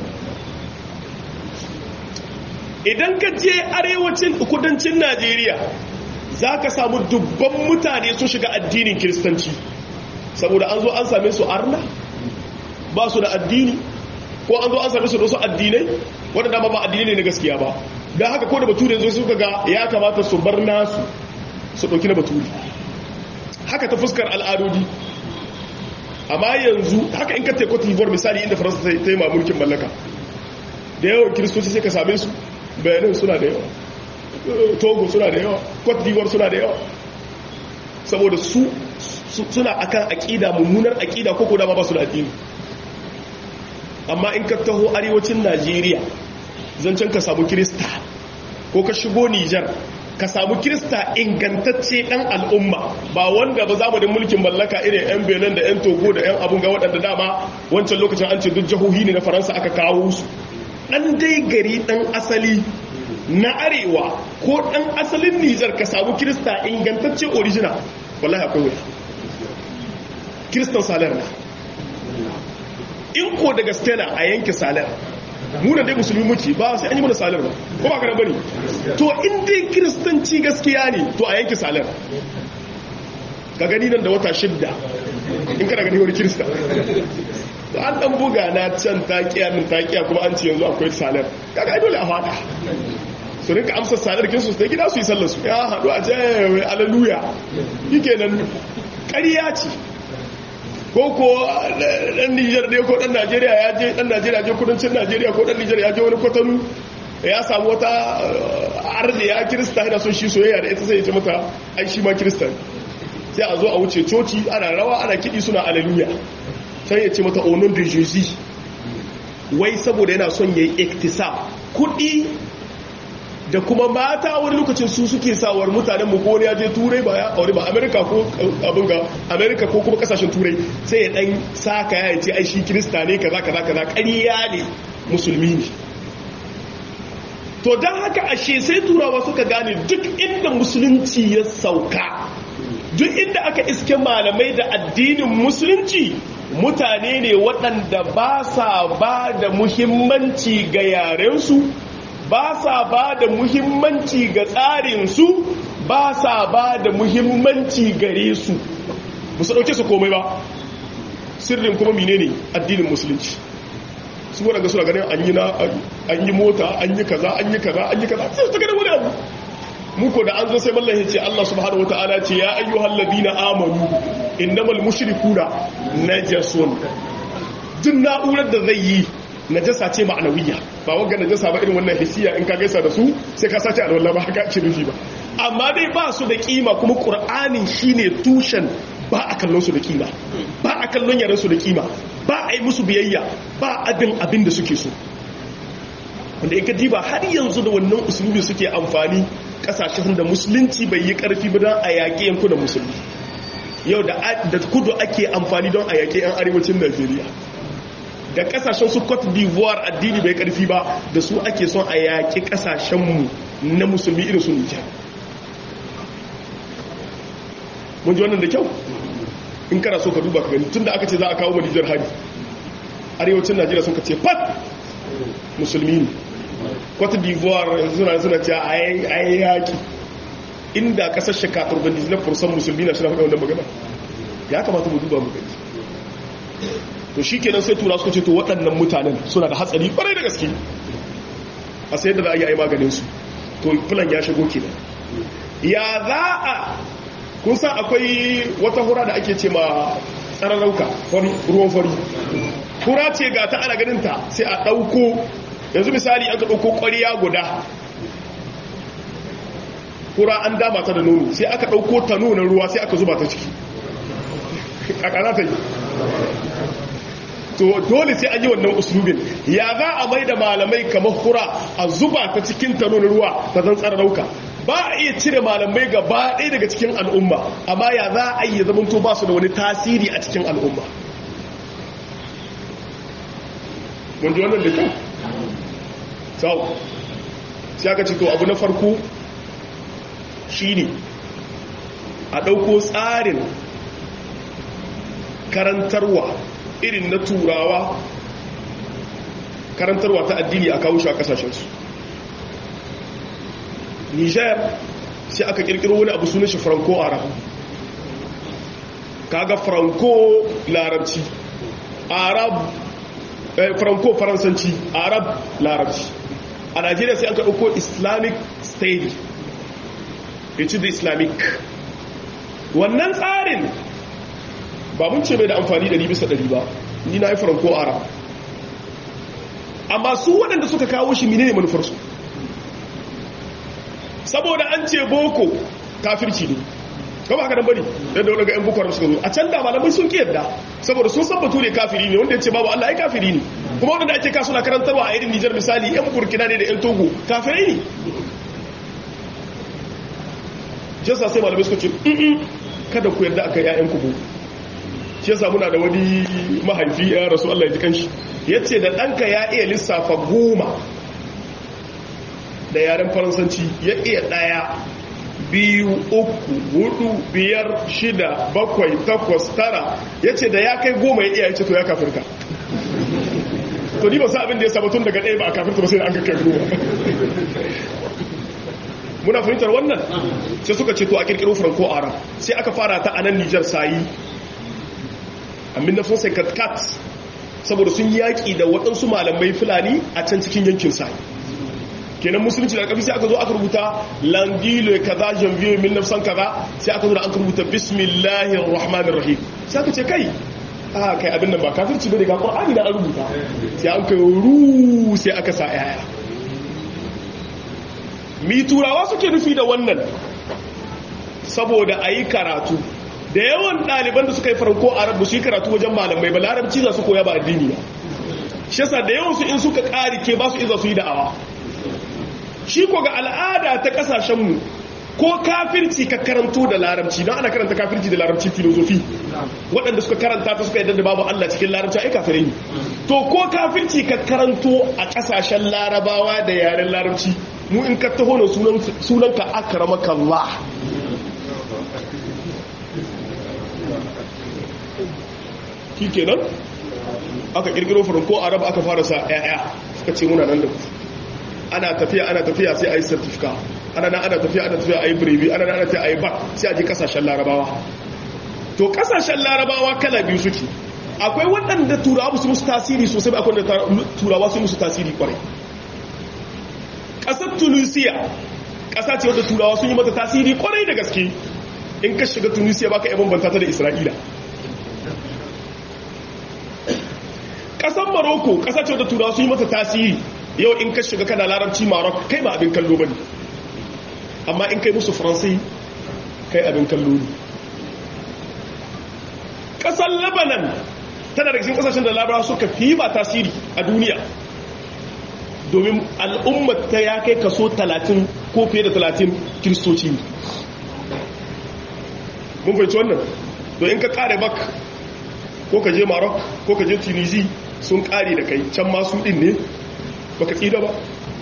idan ka je arewacin kudancin najeriya za ka samu dubban mutane sun shiga addinin kiristanci saboda an zo an same su arna ba su da addini ko an zo an same su da wasu addinai waɗanda ba ba addinai ne na gaskiya ba da haka ko da bature zo suka ga ya kamata su bar nasu su ɗauki na bature haka ta fuskar al'adodi amma yanzu haka in ka teku tibuwar misali inda faransa ta yi ma mulkin mallaka da yawan kiristoci sai ka same su bayanin suna da yawa togo suna da yawa cote d'ivoire suna da yawa saboda su suna akan aƙida mummunar aƙida ko ko dama ba su da addini amma in ka taho arewacin najeriya zancen ka samu kirista ko ka shigo nijar ka samu kirista ingantacce ɗan al'umma ba wanda ba zamanin mulkin mallaka irin 'yan benin da 'yan togo da 'yan abun ga waɗanda dama wancan lokacin an ce duk jihohi ne na faransa aka kawo su ɗan dai gari ɗan asali na arewa ko ɗan asalin nijar ka samu kirista ingantacce original wallahi akwai wuya kiristan salar na in ko da gaske na a yanke salar muna dai musulmi muke ba sai an yi mana salar ba ko ba kana bane to in dai kiristanci gaskiya ne to a yanke salar ka gani nan da wata shidda in kana gani wani kirista to an dan buga na can takiya min takiya kuma an ce yanzu akwai salar kaga ai dole a fada su rinka amsa salar kinsu su ta gida su yi sallar su ya haɗu a jayawa aleluya yake nan ƙarya ce ko ko dan Niger ne ko dan Najeriya ya je dan Najeriya je kudancin Najeriya ko dan Niger ya je wani kwatanu ya samu wata arne ya kirista yana son shi soyayya da ita sai ya ce mata ai shi ma kirista sai a zo a wuce coci ana rawa ana kidi suna aleluya sai ya ce mata onon de jesus wai saboda yana son yayi iktisab kudi da kuma mata wani lokacin su suke sawar mutanen mu ko ya je turai ba ya aure ba amerika ko abin ga amerika ko kuma kasashen turai sai ya dan saka ya ce ai shi kirista ne kaza kaza kaza ƙarya ne musulmi ne to don haka ashe sai turawa suka gane duk inda musulunci ya sauka duk inda aka iske malamai da addinin musulunci mutane ne waɗanda ba sa ba da muhimmanci ga yarensu ba sa ba da muhimmanci ga tsarinsu ba sa ba da muhimmanci gare su musu ɗauke su komai ba sirrin kuma mine ne addinin musulunci su waɗanda suna ganin an yi na an yi mota an yi kaza an yi kaza an yi kaza sai su ganin wani abu muku da an zo sai mallan ya ce Allah subhanahu wataala ce ya ayyuhal ladina amanu innamal mushrikuna najasun duk na'urar da zai yi najasa ce ma'anawiyya ba wanga najasa ba irin wannan hisiya in ka gaisa da su sai ka sace alwala ba haka ce nufi ba amma dai ba su da kima kuma qur'anin shine tushen ba a kallon su da kima ba a kallon yaran su da kima ba a yi musu biyayya ba abin abin da suke so wanda in ka diba har yanzu da wannan usulubi suke amfani kasashen da musulunci bai yi karfi ba don a yaƙi yankunan musulmi yau da kudu ake amfani don a yaƙi 'yan arewacin najeriya da kasashen su cote d'ivoire addini bai karfi ba da su ake son a yaƙi kasashenmu na musulmi irin su nijar mun ji wannan da kyau in kana so ka duba ka gani tun da aka ce za a kawo malijar hari arewacin najeriya sun ka ce fat musulmi ne cote d'ivoire suna suna ce a yi yaƙi inda kasar shekatar da na fursan musulmi na shi na faɗa wannan magana ya kamata mu duba mu gani to shi kenan sai tura suka ce to waɗannan mutanen suna da hatsari ƙwarai da gaske a sai da za a yi a yi maganinsu to filan ya shigo kenan ya za a kun san akwai wata hura da ake ce ma tsararrauka ruwan fari hura ce ga ta ana ganinta sai a ɗauko yanzu misali an ka ɗauko ƙwariya guda hura an dama ta da nono sai aka ɗauko ta nuna ruwa sai aka zuba ta ciki ƙaƙana ta yi to dole sai an yi wannan uslubin ya za a mai da malamai kamar hura a zuba ta cikin ta nuna ruwa ta zan tsararauka ba a iya cire malamai gaba ɗaya daga cikin al'umma amma ya za a yi zamanto ba su da wani tasiri a cikin al'umma mun ji wannan da kyau sau sai aka ce to abu na farko shine a ɗauko tsarin karantarwa irin na turawa karantarwa ta addini a kawo shi a kasashensu niger sai aka kirkiro wani abu sunan shi franco arab kaga franco larabci arab franco faransanci arab larabci a najeriya sai aka ɗauko islamic state ya ci da islamic wannan tsarin ba mun ce mai da amfani ɗari bisa ɗari ba ni na yi franco arab amma su waɗanda suka kawo shi mine ne manufarsu saboda an ce boko kafirci ne kama haka nan bari yadda wani ga 'yan boko haram suka zo a can da malamai sun ki yadda saboda sun san bature kafiri ne wanda ya ce babu allah ya kafiri ne kuma wanda ake kasu na karantarwa a irin nijar misali 'yan burkina ne da 'yan togo kafirai ne jasa sai malamai suka ce kada ku yadda aka 'ya'yan ku boko shi yasa muna da wani mahaifi ya rasu Allah ya ji kanshi yace da ɗanka ya iya lissafa goma da yaren faransanci ya iya ɗaya biyu uku hudu biyar shida bakwai takwas tara yace da ya kai goma ya iya yace to ya kafirka to ni ba sa abin da ya saba tun daga ɗaya ba a kafirta ba sai da an kai goma muna fahimtar wannan sai suka ce to a kirkiro franco arab sai aka fara ta a nan nijar sayi amin na sun kat saboda sun yaƙi da waɗansu malamai fulani a can cikin yankin sa kenan musulunci da ƙafi sai aka zo aka rubuta langilo kaza janvier 1900 kaza sai aka zo da aka rubuta bismillahir rahmanir rahim sai aka ce kai a kai abin nan ba kafirci bane ga qur'ani da an rubuta sai an kai ru sai aka sa yaya mi turawa suke nufi da wannan saboda ayi karatu da yawan ɗaliban da suka yi farko a rabu su yi karatu wajen malamai ba larabci za su koya ba addini ba shi yasa da yawan su in suka ƙari ke ba su iza su yi da'awa shi ko ga al'ada ta kasashenmu ko kafirci ka karanto da larabci don ana karanta kafirci da larabci filozofi waɗanda suka karanta ta suka yadda da babu Allah cikin larabci ai kafirai ne to ko kafirci ka karanto a ƙasashen larabawa da yaren larabci mu in ka taho na sunan ka akramaka Allah shi kenan aka kirkiro ko arab aka fara sa ƴaƴa suka ce muna nan da ku ana tafiya ana tafiya sai a yi certifika ana nan ana tafiya ana tafiya a yi brevi ana nan ana tafiya a yi bak sai a je kasashen larabawa to kasashen larabawa kala biyu suke akwai waɗanda turawa su musu tasiri sosai ba akwai da turawa su musu tasiri kwarai ƙasar tunisia ƙasa ce wadda turawa sun yi mata tasiri kwarai da gaske in ka shiga tunisia baka yi bambanta ta da isra'ila ƙasar maroko ƙasa ce wadda turawa sun yi mata tasiri yau in ka shiga kana larabci marok kai ba abin kallo ba ne amma in kai musu faransai kai abin kallo ne ƙasar lebanon tana da cikin ƙasashen da labara suka fi ba tasiri a duniya domin al'ummar ta ya kai kaso 30 ko fiye da 30 kiristoci ne mun fahimci wannan to in ka kare bak ko ka je marok ko ka je tunisi sun kare da kai can masu din ne baka tsira ba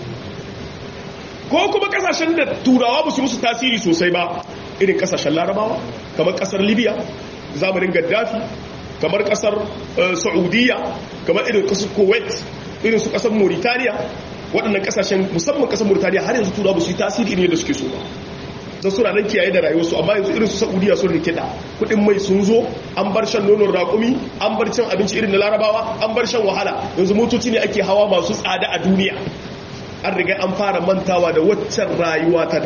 ko kuma kasashen da turawa ba su musu tasiri sosai ba irin kasashen larabawa kamar kasar libya zamanin gaddafi kamar kasar saudiya kamar irin kasar kuwait irin su kasar mauritania waɗannan kasashen musamman kasar mauritania har yanzu turawa ba su yi tasiri irin yadda suke so ba don suna nan kiyaye da rayuwarsu amma yanzu irin su saudiya sun rikida kudin mai sun zo an bar shan nonon raƙumi an bar cin abinci irin na larabawa an bar shan wahala yanzu motoci ne ake hawa masu tsada a duniya an riga an fara mantawa da waccan rayuwa ta da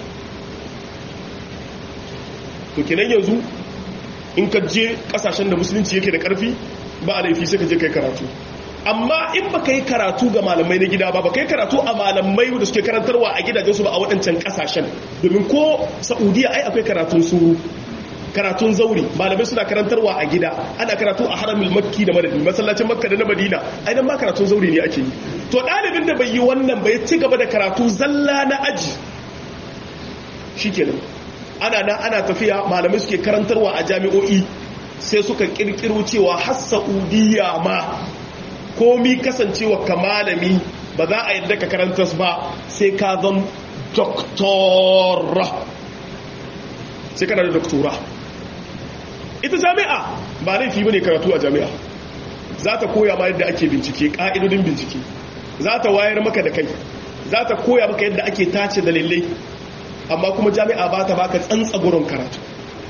to kenan yanzu in ka je kasashen da musulunci yake da karfi ba a laifi sai ka je kai karatu amma in ba ka yi karatu ga malamai na gida ba ba ka yi karatu a malamai da suke karantarwa a gidajensu ba a waɗancan ƙasashen domin ko saudiya ai akwai karatun suru karatun zauri malamai suna karantarwa a gida ana karatu a haramin makki da madadi masallacin makka da na madina ai nan ma karatun zauri ne ake yi to ɗalibin da bai yi wannan bai ci gaba da karatu zalla na aji shikenan ana nan ana tafiya malamai suke karantarwa a jami'o'i sai suka kirkiro cewa har saudiya ma komi kasancewa ka malami ba za a yadda ka karantas ba sai ka zan doktora sai kana da doktora ita jami'a ba laifi bane karatu a jami'a za ta koya ma yadda ake bincike ƙa'idodin bincike za ta wayar maka da kai za ta koya maka yadda ake tace dalilai amma kuma jami'a ba ta baka tsantsagurin karatu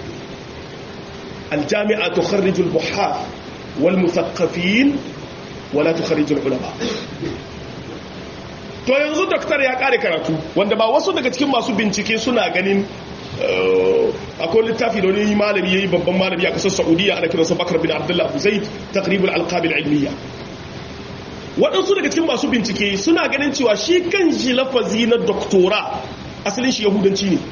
aljami'a tukharrijul buhar wal muthaqqafin wala tukharijul ulama to yanzu doktor ya kare karatu wanda ba wasu daga cikin masu bincike suna ganin akwai littafi da wani malami yayi babban malami a kasar Saudiya ana kiransa Bakar bin Abdullah Abu Zaid taqribul alqab ilmiya waɗansu daga cikin masu bincike suna ganin cewa shi kan shi lafazi na doktora asalin shi yahudanci ne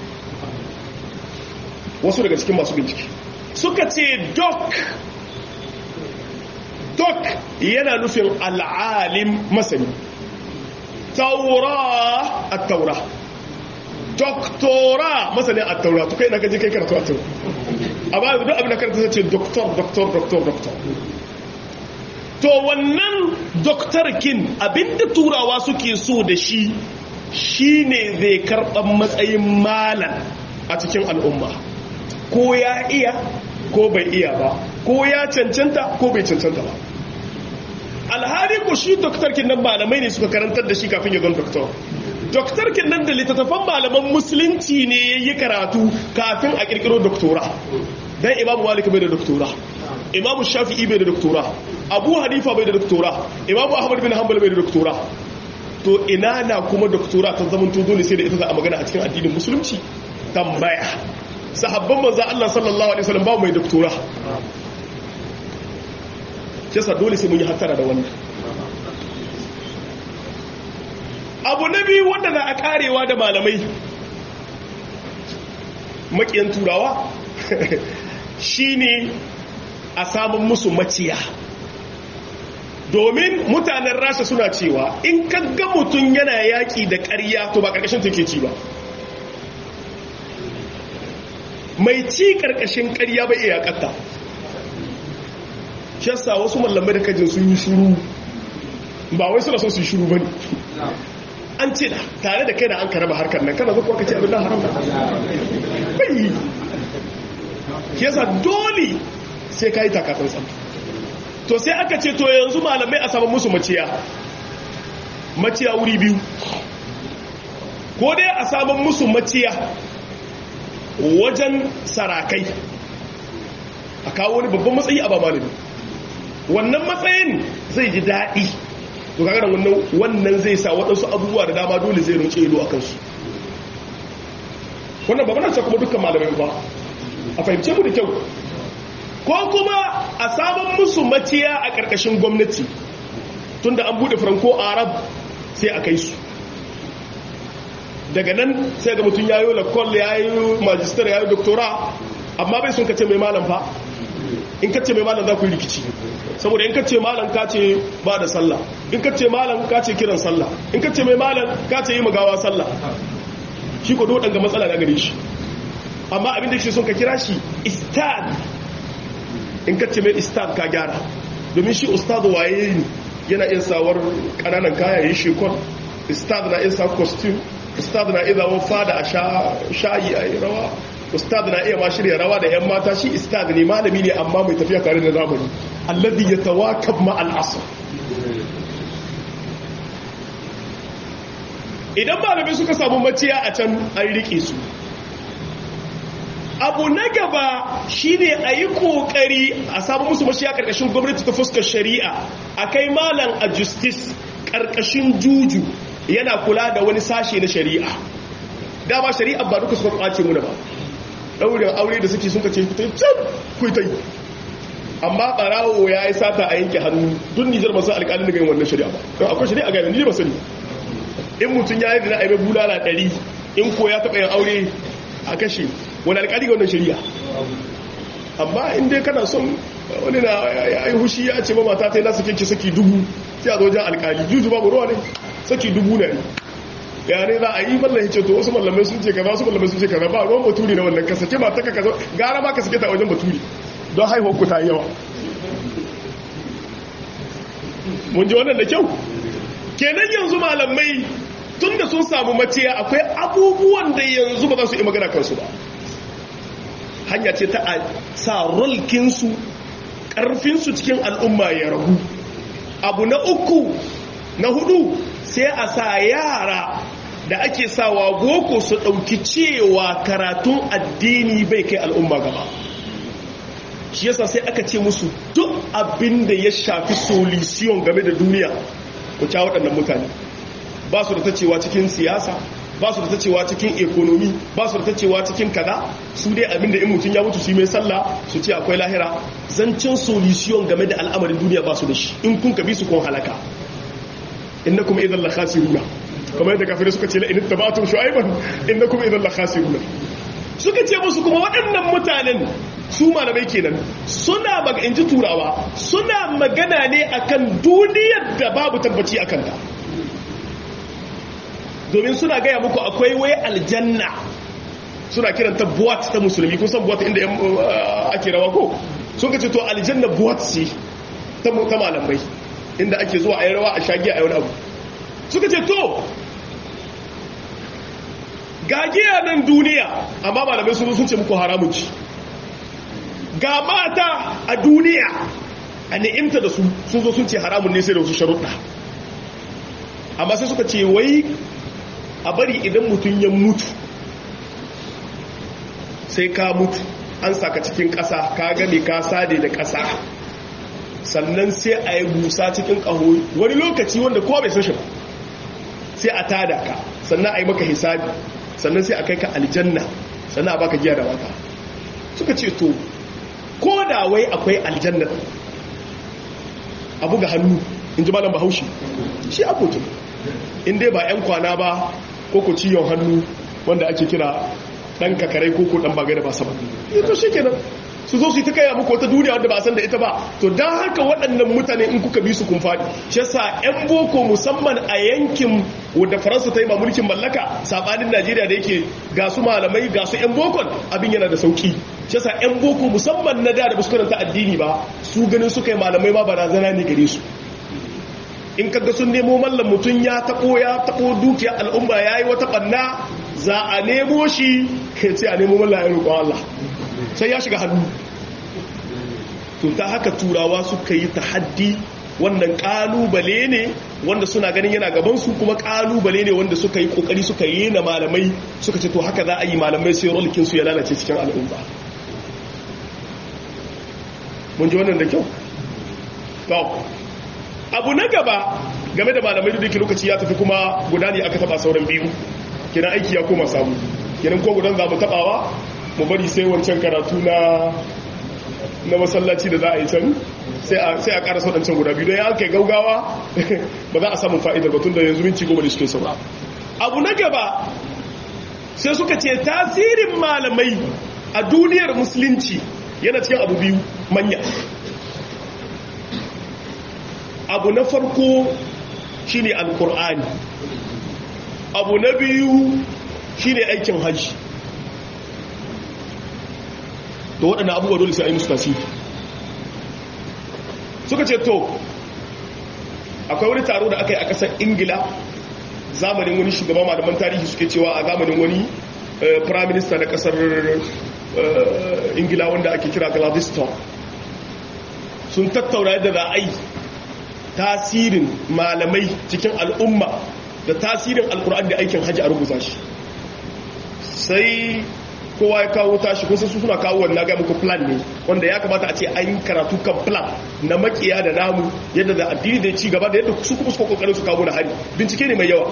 wasu daga cikin masu bincike suka ce doc dok yana nufin al'alim masani taura a taura doktora masani a taura to kai na gaji kai karatu a taura a ba duk abin da karatu ce doktor doktor doktor doktor to wannan doktorkin abinda turawa suke so da shi shine zai karɓar matsayin malam a cikin al'umma ko ya iya ko bai iya ba ko ya cancanta ko bai cancanta ba alhari ko shi doktorkin nan malamai ne suka karantar da shi kafin ya zama doktor doktorkin nan da littattafan malaman musulunci ne ya yi karatu kafin a kirkiro doktora don imamu malik bai da doktora imamu shafi'i bai da doktora abu hanifa bai da doktora imamu ahmad bin hanbal bai da doktora to ina na kuma doktora ta zama to dole sai da ita za a magana a cikin addinin musulunci tambaya sahabban manzo Allah sallallahu alaihi wasallam ba mai doktora kisa dole sai mun yi hattara da wannan abu na biyu wanda za a karewa da malamai makiyan turawa shine a samun musu maciya domin mutanen rasha suna cewa in ka ga mutum yana yaƙi da ƙarya to ba ƙarƙashin take ci ba mai ci ƙarƙashin ƙarya bai iya yaƙatta shi yasa wasu mallamai da kajin sun yi shuru ba wai suna son su yi shuru ba ne an ce da tare da kai da an karaba harkar nan kana zuwa ka ce abin da haram bai shi yasa dole sai ka yi takatun tsam to sai aka ce to yanzu malamai a saman musu maciya maciya wuri biyu ko dai a saman musu maciya wajen sarakai a kawo wani babban matsayi a ba malami wannan matsayin zai ji daɗi to kaga wannan wannan zai sa waɗansu abubuwa da dama dole zai rince ido a kansu wannan ba mana ce kuma dukkan malamai ba a fahimce mu da kyau ko kuma a sabon musu maciya a ƙarƙashin gwamnati tunda an buɗe franco arab sai a kai su daga nan sai ga mutum ya yi lakol ya yi majistar ya yi doktora amma bai sun kace mai malam fa in kace mai malam za ku yi rikici saboda in kace malam ka ce ba da sallah in kace malam ka ce kiran sallah in kace mai malam ka ce yi magawa sallah shi ko dole ga matsala na gare shi amma abin da shi sun ka kira shi istad in kace mai istad ka gyara domin shi ustad waye ne yana iya sawar kananan kaya yi shekon ustad na iya sa costume ustad na iya zawon fada a shayi a yi rawa ustad na iya ma shirya rawa da 'yan mata shi ustad ne malami ne amma mai tafiya tare da zamani alladhi yatawakab ma al-asr idan malami suka samu maciya a can an rike su abu na gaba shine a yi kokari a samu musu maciya karkashin gwamnati ta fuskar shari'a a kai malam a justice karkashin juju yana kula da wani sashe na shari'a dama shari'a ba duka suka kwace muna ba daurin aure da suke suka ce can kuita yi amma barawo ya yi sata a yanke hannu duk nijar masu alƙalin daga yin wannan shari'a ba don akwai shari'a ga yanzu ba sani in mutum ya yi da na aibe bulala ɗari in ko ya taɓa yin aure a kashe wani alƙali ga wannan shari'a amma in dai kana son wani na ya yi hushi ya ce ba mata ta yi nasu kyanki saki dubu sai a zo wajen alƙali juju babu ruwa ne saki dubu na ne ya ne za a yi mallan ce to wasu mallamai sun ce kaza wasu mallamai sun ce kaza ba ruwan baturi na wannan kasa ke mata ka kaza gara ma ka sake ta wajen baturi don haihuwar ku ta yawa mun ji wannan da kyau kenan yanzu malamai tun da sun samu maciya akwai abubuwan da yanzu ba za su yi magana kansu ba hanya ce ta a sa rolkinsu ƙarfinsu cikin al'umma ya ragu abu na uku na hudu sai a sa yara da ake sawa boko su ɗauki cewa karatun addini bai kai al'umma gaba shi yasa sai aka ce musu duk abin da ya shafi solution game da duniya ku ca waɗannan mutane ba su da ta cewa cikin siyasa ba su da ta cewa cikin ekonomi ba su da ta cewa cikin kada su dai abin da in mutum ya mutu su mai sallah su ce akwai lahira zancen solution game da al'amarin duniya ba su da shi in kun kabi su kun halaka innakum idan la khasiruna kamar yadda kafirai suka ce la in tabatum shu'ayban innakum idan la khasiruna suka ce musu kuma waɗannan mutanen su malamai kenan suna maga inji turawa suna magana ne akan duniyar da babu tabbaci akan ta domin suna gaya muku akwai wai aljanna suna kiranta buwat ta musulmi kun san buwat inda ake rawa ko sun ka ce to aljanna buwat ce ta malamai inda ake zuwa a yi rawa a shagiya a yi wani abu suka ce to gagiya nan duniya amma malamai sun sun ce muku haramun ci ga mata a duniya a ni'imta da su sun zo sun ce haramun ne sai da wasu sharuɗa amma sai suka ce wai a bari idan mutum ya mutu sai ka mutu an saka cikin ƙasa ka gane ka sade da ƙasa sannan sai a yi busa cikin ƙaho wani lokaci wanda kowa bai sashi ba sai a tada ka sannan a yi maka hisabi sannan sai a kai ka aljanna sannan a baka giya da wata suka ce to ko da wai akwai aljanna a buga hannu in ji malam bahaushe shi abokin in dai ba 'yan kwana ba ko ku ciyon hannu wanda ake kira dan kakarai ko ko dan bagai da ba sama ito shi kenan su zo su yi ta kaya muku wata duniya wadda ba a san da ita ba to don haka waɗannan mutane in kuka bi su kun faɗi shi yasa 'yan boko musamman a yankin wadda faransa ta yi ma mulkin mallaka saɓanin najeriya da yake ga su malamai ga su 'yan bokon abin yana da sauki shi yasa 'yan boko musamman na da da basu karanta addini ba su ganin suka yi malamai ma barazana ne gare su in kaga sun nemo mallam mutum ya taɓo ya taɓo dukiya al'umma ya yi wata ɓanna za a nemo shi kai ce a nemo mallam ya roƙon Allah sai ya shiga hannu to ta haka turawa suka yi tahaddi wannan kalubale ne wanda suna ganin yana gabansu kuma kalubale ne wanda suka yi kokari suka yi na malamai suka ce to haka za a yi malamai sai rolikin su ya lalace cikin al'umma mun ji wannan da kyau to abu na gaba game da malamai da yake lokaci ya tafi kuma guda ne aka taba sauran biyu kenan aiki ya koma samu kenan ko gudan za mu tabawa mu bari sai wancan karatu na na masallaci da za a yi can sai a ƙara waɗancan guda biyu don ya kai gaugawa ba za a samun fa'idar batun da yanzu minci goma da suke saura abu na gaba sai suka ce tasirin malamai a duniyar musulunci yana cikin abu biyu manya abu na farko shine alkur'ani abu na biyu shine aikin hajji da waɗanda abubuwa dole sai a yi musu tasiri suka ce to akwai wani taro da aka yi a ƙasar ingila zamanin wani shugaba malaman tarihi suke cewa a zamanin wani prime minister na ƙasar ingila wanda ake kira gladstone sun tattauna yadda za a yi tasirin malamai cikin al'umma da tasirin alkur'an da aikin hajji a rubuta shi sai kowa ya kawo tashi kun san su suna kawo wannan ga muku plan ne wanda ya kamata a ce an karatu kan plan na makiya da namu yadda da addini da ci gaba da yadda su kuma suka kokarin su kawo da hari bincike ne mai yawa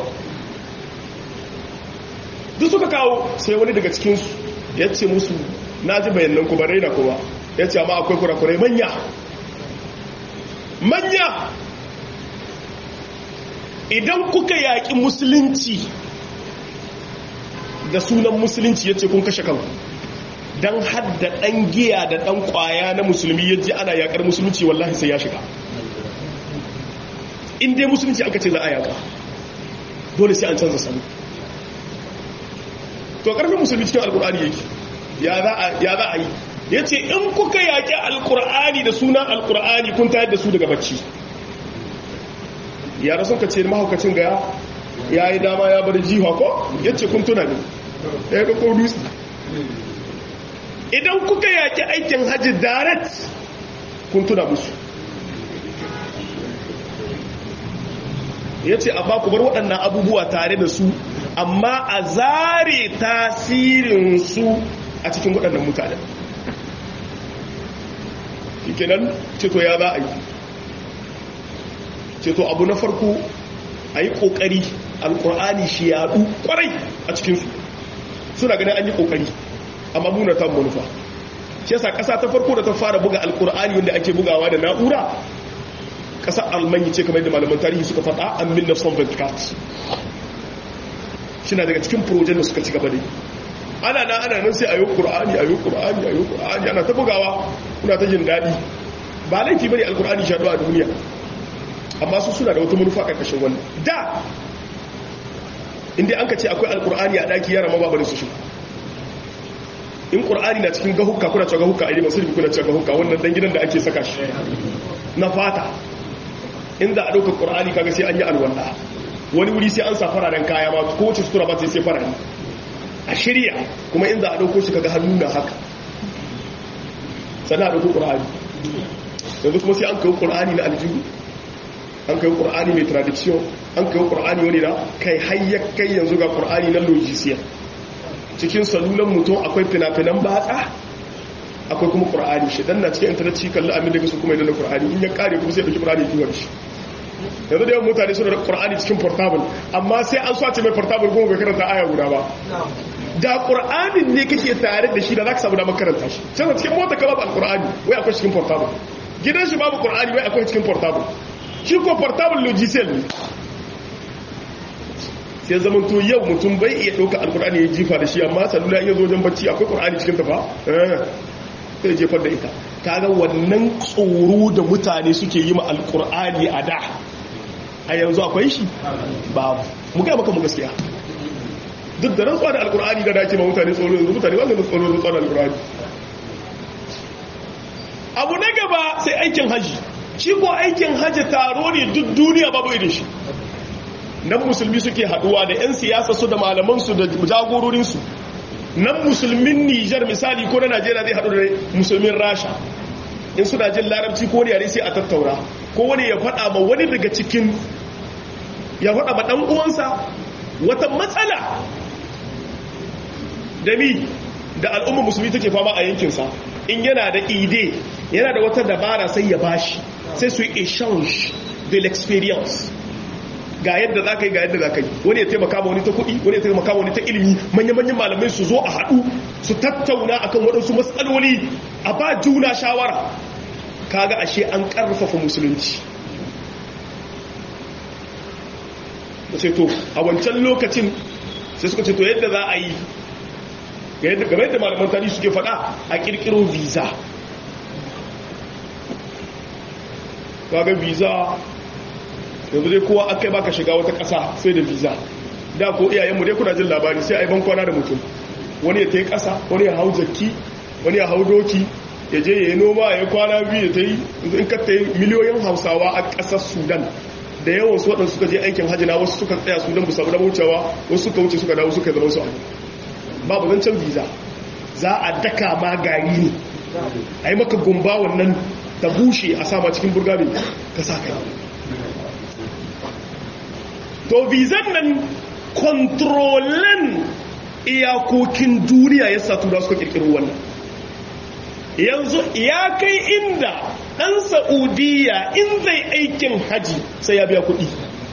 duk suka kawo sai wani daga cikin su ya ce musu na ji bayanan ku ba raina kuma ya ce amma akwai kurakurai manya manya idan kuka yaƙi musulunci da sunan musulunci ya ce kun kashe kanku don hadda ɗan giya da ɗan ƙwaya na musulmi ya ji ana yaƙar musulunci wallahi sai ya shiga in dai musulunci aka ce za a yaƙa dole sai an canza sanu to ƙarfin musulmi cikin alƙur'ani yake ya za a yi ya ce in kuka yaƙi alƙur'ani da sunan alƙur'ani kun tayar da su daga bacci yara sun ka ce mahaukacin ga ya yi dama ya bar jiha ko ya ce kun tuna ne ya ga ko dutse idan kuka yaki aikin hajji direct kun tuna musu ya ce amma ku bar waɗannan abubuwa tare da su amma a zare tasirinsu a cikin waɗannan mutanen kenan ceto ya za a yi ceto abu na farko a yi ƙoƙari alƙur'ani shi yaɗu ƙwarai a cikinsu suna ganin an yi ƙoƙari amma muna ta manufa shi yasa ƙasa ta farko da ta fara buga alƙur'ani wanda ake bugawa da na'ura ƙasa almanyi ce kamar yadda malaman tarihi suka faɗa an min na son venticat shi na daga cikin projen da suka ci gaba da ana na ana nan sai a yi ƙur'ani a yi ƙur'ani a yi ƙur'ani ana ta bugawa kuna ta jin daɗi ba laifi bane alƙur'ani shaɗu a duniya amma su suna da wata manufa ƙarƙashin wannan da inda an ka ce akwai alkur'ani a ɗaki yara ma ba bari su shi in ƙur'ani na cikin gahukka kuna cewa gahukka a yi masu kuna cewa gahukka wannan ɗan gidan da ake saka shi na fata inda a ɗaukar ƙur'ani kaga sai an yi alwala wani wuri sai an sa fararen kaya ma ko wace sutura ba sai sai fararen a shirya kuma inda a ɗauko shi kaga hannu na haka sannan a ɗauko ƙur'ani yanzu kuma sai an kawo ƙur'ani na aljihu an kai ƙur'ani mai tradition an kai ƙur'ani wani na kai hayyar kai yanzu ga ƙur'ani na logisiya cikin salulan mutum akwai fina-finan batsa akwai kuma ƙur'ani shi dan na cikin intanet shi kalli amin daga su kuma idan da ƙur'ani in ya kare kuma sai ɗauki ƙur'ani kiwon shi yanzu da yawan mutane suna da ƙur'ani cikin portable amma sai an swace mai portable kuma bai karanta aya guda ba da ƙur'anin ne kake tare da shi da za ka samu damar karanta shi can cikin mota ka babu alƙur'ani wai akwai cikin portable gidan shi babu ƙur'ani wai akwai cikin portable shi ko portable logiciel ne sai zaman to yau mutum bai iya ɗauka alkur'ani ya jifa da shi amma salula iya zo wajen bacci akwai ƙur'ani cikin tafa sai jefar da ita kaga wannan tsoro da mutane suke yi ma alkur'ani a da a yanzu akwai shi babu mu ga maka mu gaskiya duk da rantsuwa da alkur'ani da dace ma mutane tsoro yanzu mutane ba su tsoro rantsuwa da alkur'ani abu na gaba sai aikin haji shi ko aikin haji taro ne duk duniya babu irin shi nan musulmi suke haduwa da 'yan siyasa su da malamansu da jagororinsu nan musulmin nijar misali ko na najeriya zai haɗu da musulmin rasha in suna jin larabci ko yare sai a tattaura ko wani ya faɗa ma wani daga cikin ya faɗa ma ɗan uwansa wata matsala da mi da al'umma musulmi take fama a yankinsa in yana da ide yana da wata dabara sai ya bashi sai su yi exchange de l'experience ga yadda za ka yi ga yadda za ka yi wani ya taimaka ma wani ta kuɗi wani ya taimaka ma wani ta ilimi manya-manyan malamai su zo a haɗu su tattauna akan waɗansu matsaloli a ba juna shawara kaga ashe an ƙarfafa musulunci da ce to a wancan lokacin sai suka ce to yadda za a yi game yadda malaman tarihi suke faɗa a ƙirƙiro visa kaga visa yanzu dai kowa aka yi baka shiga wata ƙasa sai da visa da ko iyayenmu dai kuna jin labari sai a yi bankwana da mutum wani ya ta yi ƙasa wani ya hau jakki wani ya hau doki ya je ya yi noma ya yi kwana biyu ya ta yi in ka ta yi miliyoyin hausawa a ƙasar sudan da yawan su waɗanda suka je aikin hajjina wasu suka tsaya sudan busa da wucewa wasu suka wuce suka dawo suka zama su a babu zancen visa za a daka ma gari ne a yi maka gumba wannan ta bushe a sama cikin burgami ka sa kai to vizan nan kontrolan iyakokin duniya ya sa tura suka kirkiro wannan yanzu ya kai inda ɗan sa'udiyya in zai aikin haji sai ya biya kuɗi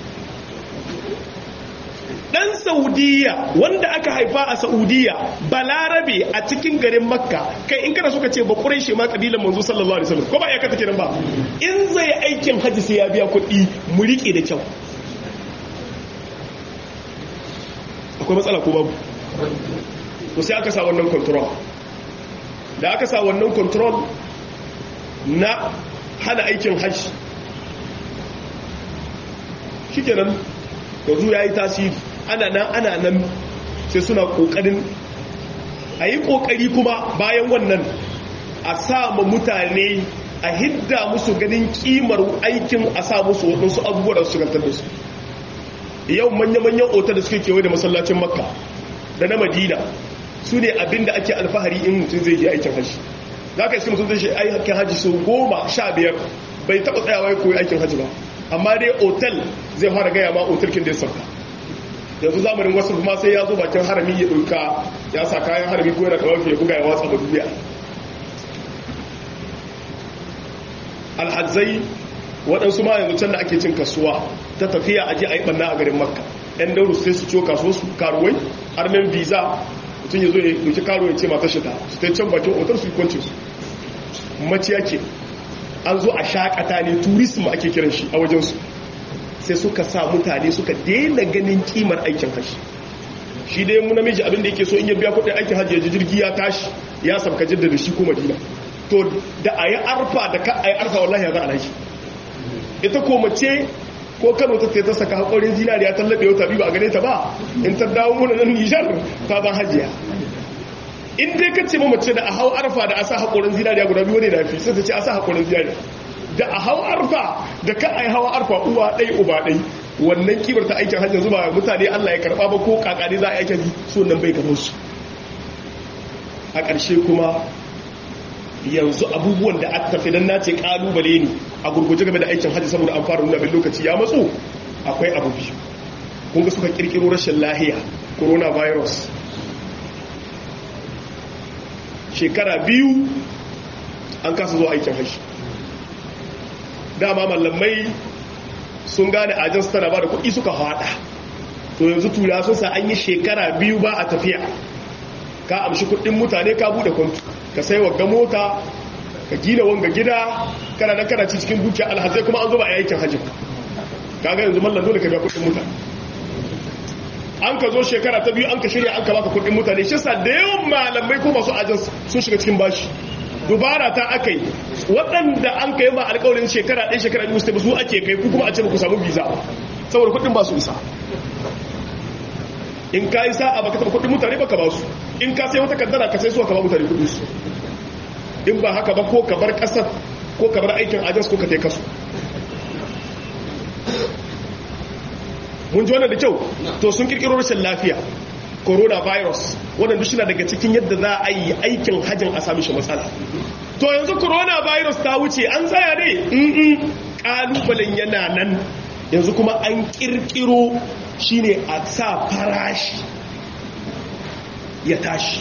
ɗan sa'udiyya wanda aka haifa a sa'udiyya balarabe a cikin garin makka kai in kana suka ce ba shi ma ƙabilan manzo sallallahu alaihi wasallam ko ba ya kata kenan ba in zai aikin haji sai ya biya kuɗi mu riƙe da kyau akwai matsala ko babu to sai aka sa wannan control da aka sa wannan control na hana aikin hajji shikenan yanzu ya yi tasiri ana nan ana nan sai suna kokarin a yi kokari kuma bayan wannan a sa ma mutane a hidda musu ganin kimar aikin a sa musu waɗansu abubuwa da su shigantar da su yau manya-manyan otar da suke kewaye da masallacin makka da na madina su ne abinda ake alfahari in mutum zai je aikin hajji za ka isi mutum zai shi aikin hajji sau goma sha biyar bai taɓa tsayawa ya koyi aikin hajji ba amma dai otal zai fara gaya ma otalkin da ya sauka yanzu zamanin wasu kuma sai ya zo bakin harami ya ɗauka ya sa kayan harami ko yana kawai ya buga ya watsa da duniya alhazai waɗansu ma yanzu can da ake cin kasuwa ta tafiya aje a yi ɓanna a garin makka ɗan dauru sai su ciwo kasuwa su karuwai armen visa mutum ya zo ya ɗauki karuwa ya ce mata shida su ta can bakin otar su yi kwanci su maciya ke an zo a shakata ne turism ake kiran shi a wajensu sai suka sa mutane suka daina ganin kimar aikin hashi shi dai mu namiji abinda yake so in ya biya kudin aikin hajji ya ji jirgi ya tashi ya sabka jidda da shi ko madina to da a yi arfa da ka a yi arfa wallahi ya za a nashi ita ko mace ko kano ta ta saka haƙorin zinariya ta laɓe wata biyu ba a gane ta ba in ta dawo muna nan nijar ta zan hajiya in dai ka ce ma mace da a hau arfa da a sa haƙorin zinariya guda biyu ne da fi sai ta ce a sa haƙorin zinariya da a hau arfa da ka a yi hawa arfa uwa ɗai uba ɗai wannan kibar ta aikin hajji zuba mutane allah ya karɓa ba ko kakani za a aikin so nan bai gano su a ƙarshe kuma yanzu abubuwan da aka tafi don nace ƙalubale ne a gurguje game da aikin hajji saboda an fara nuna bin lokaci ya matso akwai abu biyu kun ga suka kirkiro rashin lahiya coronavirus shekara biyu an kasa zuwa aikin hajji dama mallamai sun gane ajinsu tana ba da kuɗi suka haɗa to yanzu tura sun sa an yi shekara biyu ba a tafiya ka amshi kuɗin mutane ka buɗe kwantu ka sai wagga mota ka gina wanga gida kana nan kana ci cikin dukiya alhazai kuma an zo ba a aikin hajji kaga yanzu mallan dole ka biya kuɗin mutane an ka zo shekara ta biyu an ka shirya an ka baka kuɗin mutane shi sa da yawan malamai ko masu ajin sun shiga cikin bashi dubara ta aka yi waɗanda an kai ma alƙawarin shekara ɗaya shekara biyu su su ake kai ku kuma a ce ku samu visa saboda kuɗin ba su isa in ka yi sa'a baka taɓa kuɗin mutane baka ba su in ka sai wata kaddara ka sai su ka ba mutane kuɗin su in ba haka ba ko ka bar ƙasar ko ka bar aikin ajiyar ko ka tai kasu mun ji wannan da kyau to sun kirkiro rashin lafiya coronavirus waɗanda shi na daga cikin yadda za a yi aikin hajjin a sami shi matsala to yanzu coronavirus ta wuce an tsaya ne in ƙalubalen yana nan yanzu kuma an kirkiro shine a sa farashi ya tashi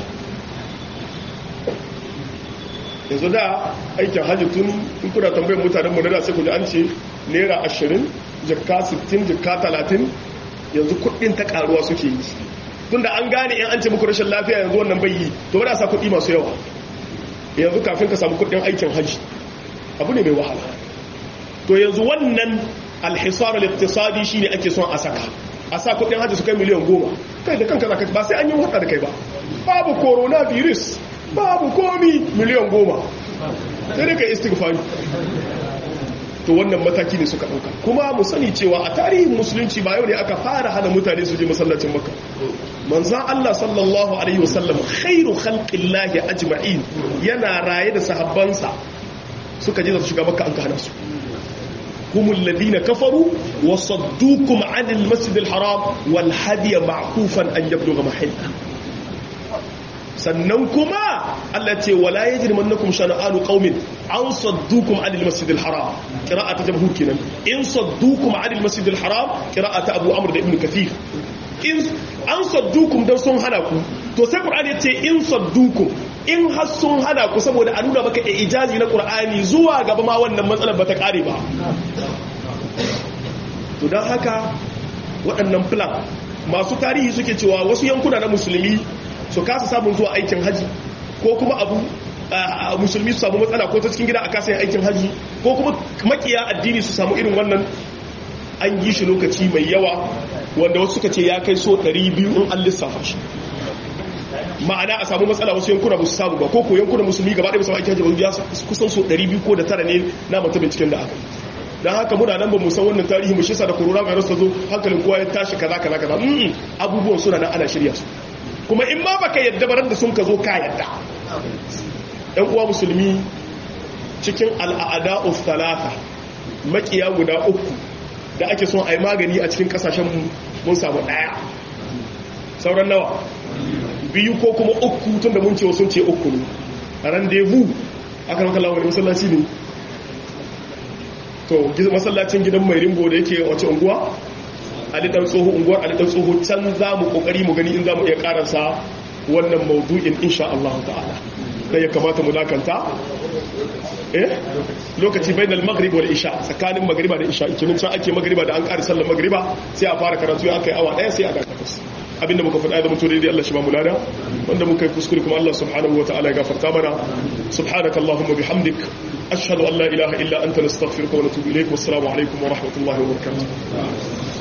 yanzu da aikin hajji tun in kuna tambayar mutanen mu da sai ku ji an ce naira ashirin jikka 60 jikka 30 yanzu kudin ta karuwa suke yi tun da an gane in an ce muku rashin lafiya yanzu wannan bai yi to bada sa kudi masu yawa yanzu kafin ka samu kudin aikin hajji abu ne mai wahala to yanzu wannan alhisar al-iqtisadi shine ake son a saka a sa kudin hajji su kai miliyan goma kai da kanka zaka ba sai an yi hada da kai ba babu coronavirus babu komi miliyan goma sai dai kai istighfari to wannan mataki ne suka dauka kuma mu sani cewa a tarihin musulunci ba yau ne aka fara hana mutane su je masallacin makka manzan Allah sallallahu alaihi wasallam khairu khalqillahi ajma'in yana raye da sahabbansa suka je da su shiga makka an ka hana su هم الذين كفروا وصدوكم عن المسجد الحرام والهدي معكوفا أن يبلغ محله sannan kuma Allah ce wala yajrimannakum shana'anu qaumin an saddukum 'anil masjidil haram qira'atu jamhur kenan in saddukum 'anil masjidil haram qira'atu abu amr da ibn kathir in an saddukum dan sun hana ku to sai qur'ani yace in saddukum in har sun hana ku saboda a nuna maka ijazi na qur'ani zuwa gaba ma wannan matsalar bata kare ba to dan haka waɗannan plan masu tarihi suke cewa wasu yankuna na musulmi su kasa samun zuwa aikin haji ko kuma abu musulmi su samu matsala ko ta cikin gida a kasa yin aikin haji ko kuma makiya addini su samu irin wannan an yi shi lokaci mai yawa wanda wasu suka ce ya kai so 200 in an lissafa shi ma'ana a samu matsala wasu yankuna ba su samu ba ko ko yankuna musulmi gaba ɗaya ba su aikin haji ba ya kusan so 200 ko da tara ne na mutum binciken da aka yi don haka muna nan ba mu san wannan tarihi mu shisa da corona virus ta zo hankalin kowa ya tashi kaza kaza kaza abubuwan suna nan ana shirya su kuma in ma baka yadda baran da sun ka zo ka yadda ɗan uwa musulmi cikin al'ada of talata makiya guda uku da ake son a yi magani a cikin kasashen mun samu ɗaya sauran nawa biyu ko kuma uku tun da mun ce sun ce uku ne rendezvous aka maka lawar masallaci ne to masallacin gidan mai rimbo da yake wace unguwa alidan tsoho unguwar alidan tsoho can za mu kokari mu gani in za mu iya karansa wannan maudu'in insha Allah ta'ala da ya kamata mu dakanta eh lokaci bainal maghrib wal isha tsakanin magriba da isha kinin can ake magriba da an ƙara sallar magriba sai a fara karatu ya kai awa daya sai a dakata abinda muka faɗa da mutu daidai Allah shi ba mu lada wanda muka yi kuskure kuma Allah subhanahu wa ta'ala ya gafarta mana subhanaka allahumma bihamdik ashhadu an la ilaha illa anta nastaghfiruka wa natubu ilayk wassalamu alaikum wa rahmatullahi wa barakatuh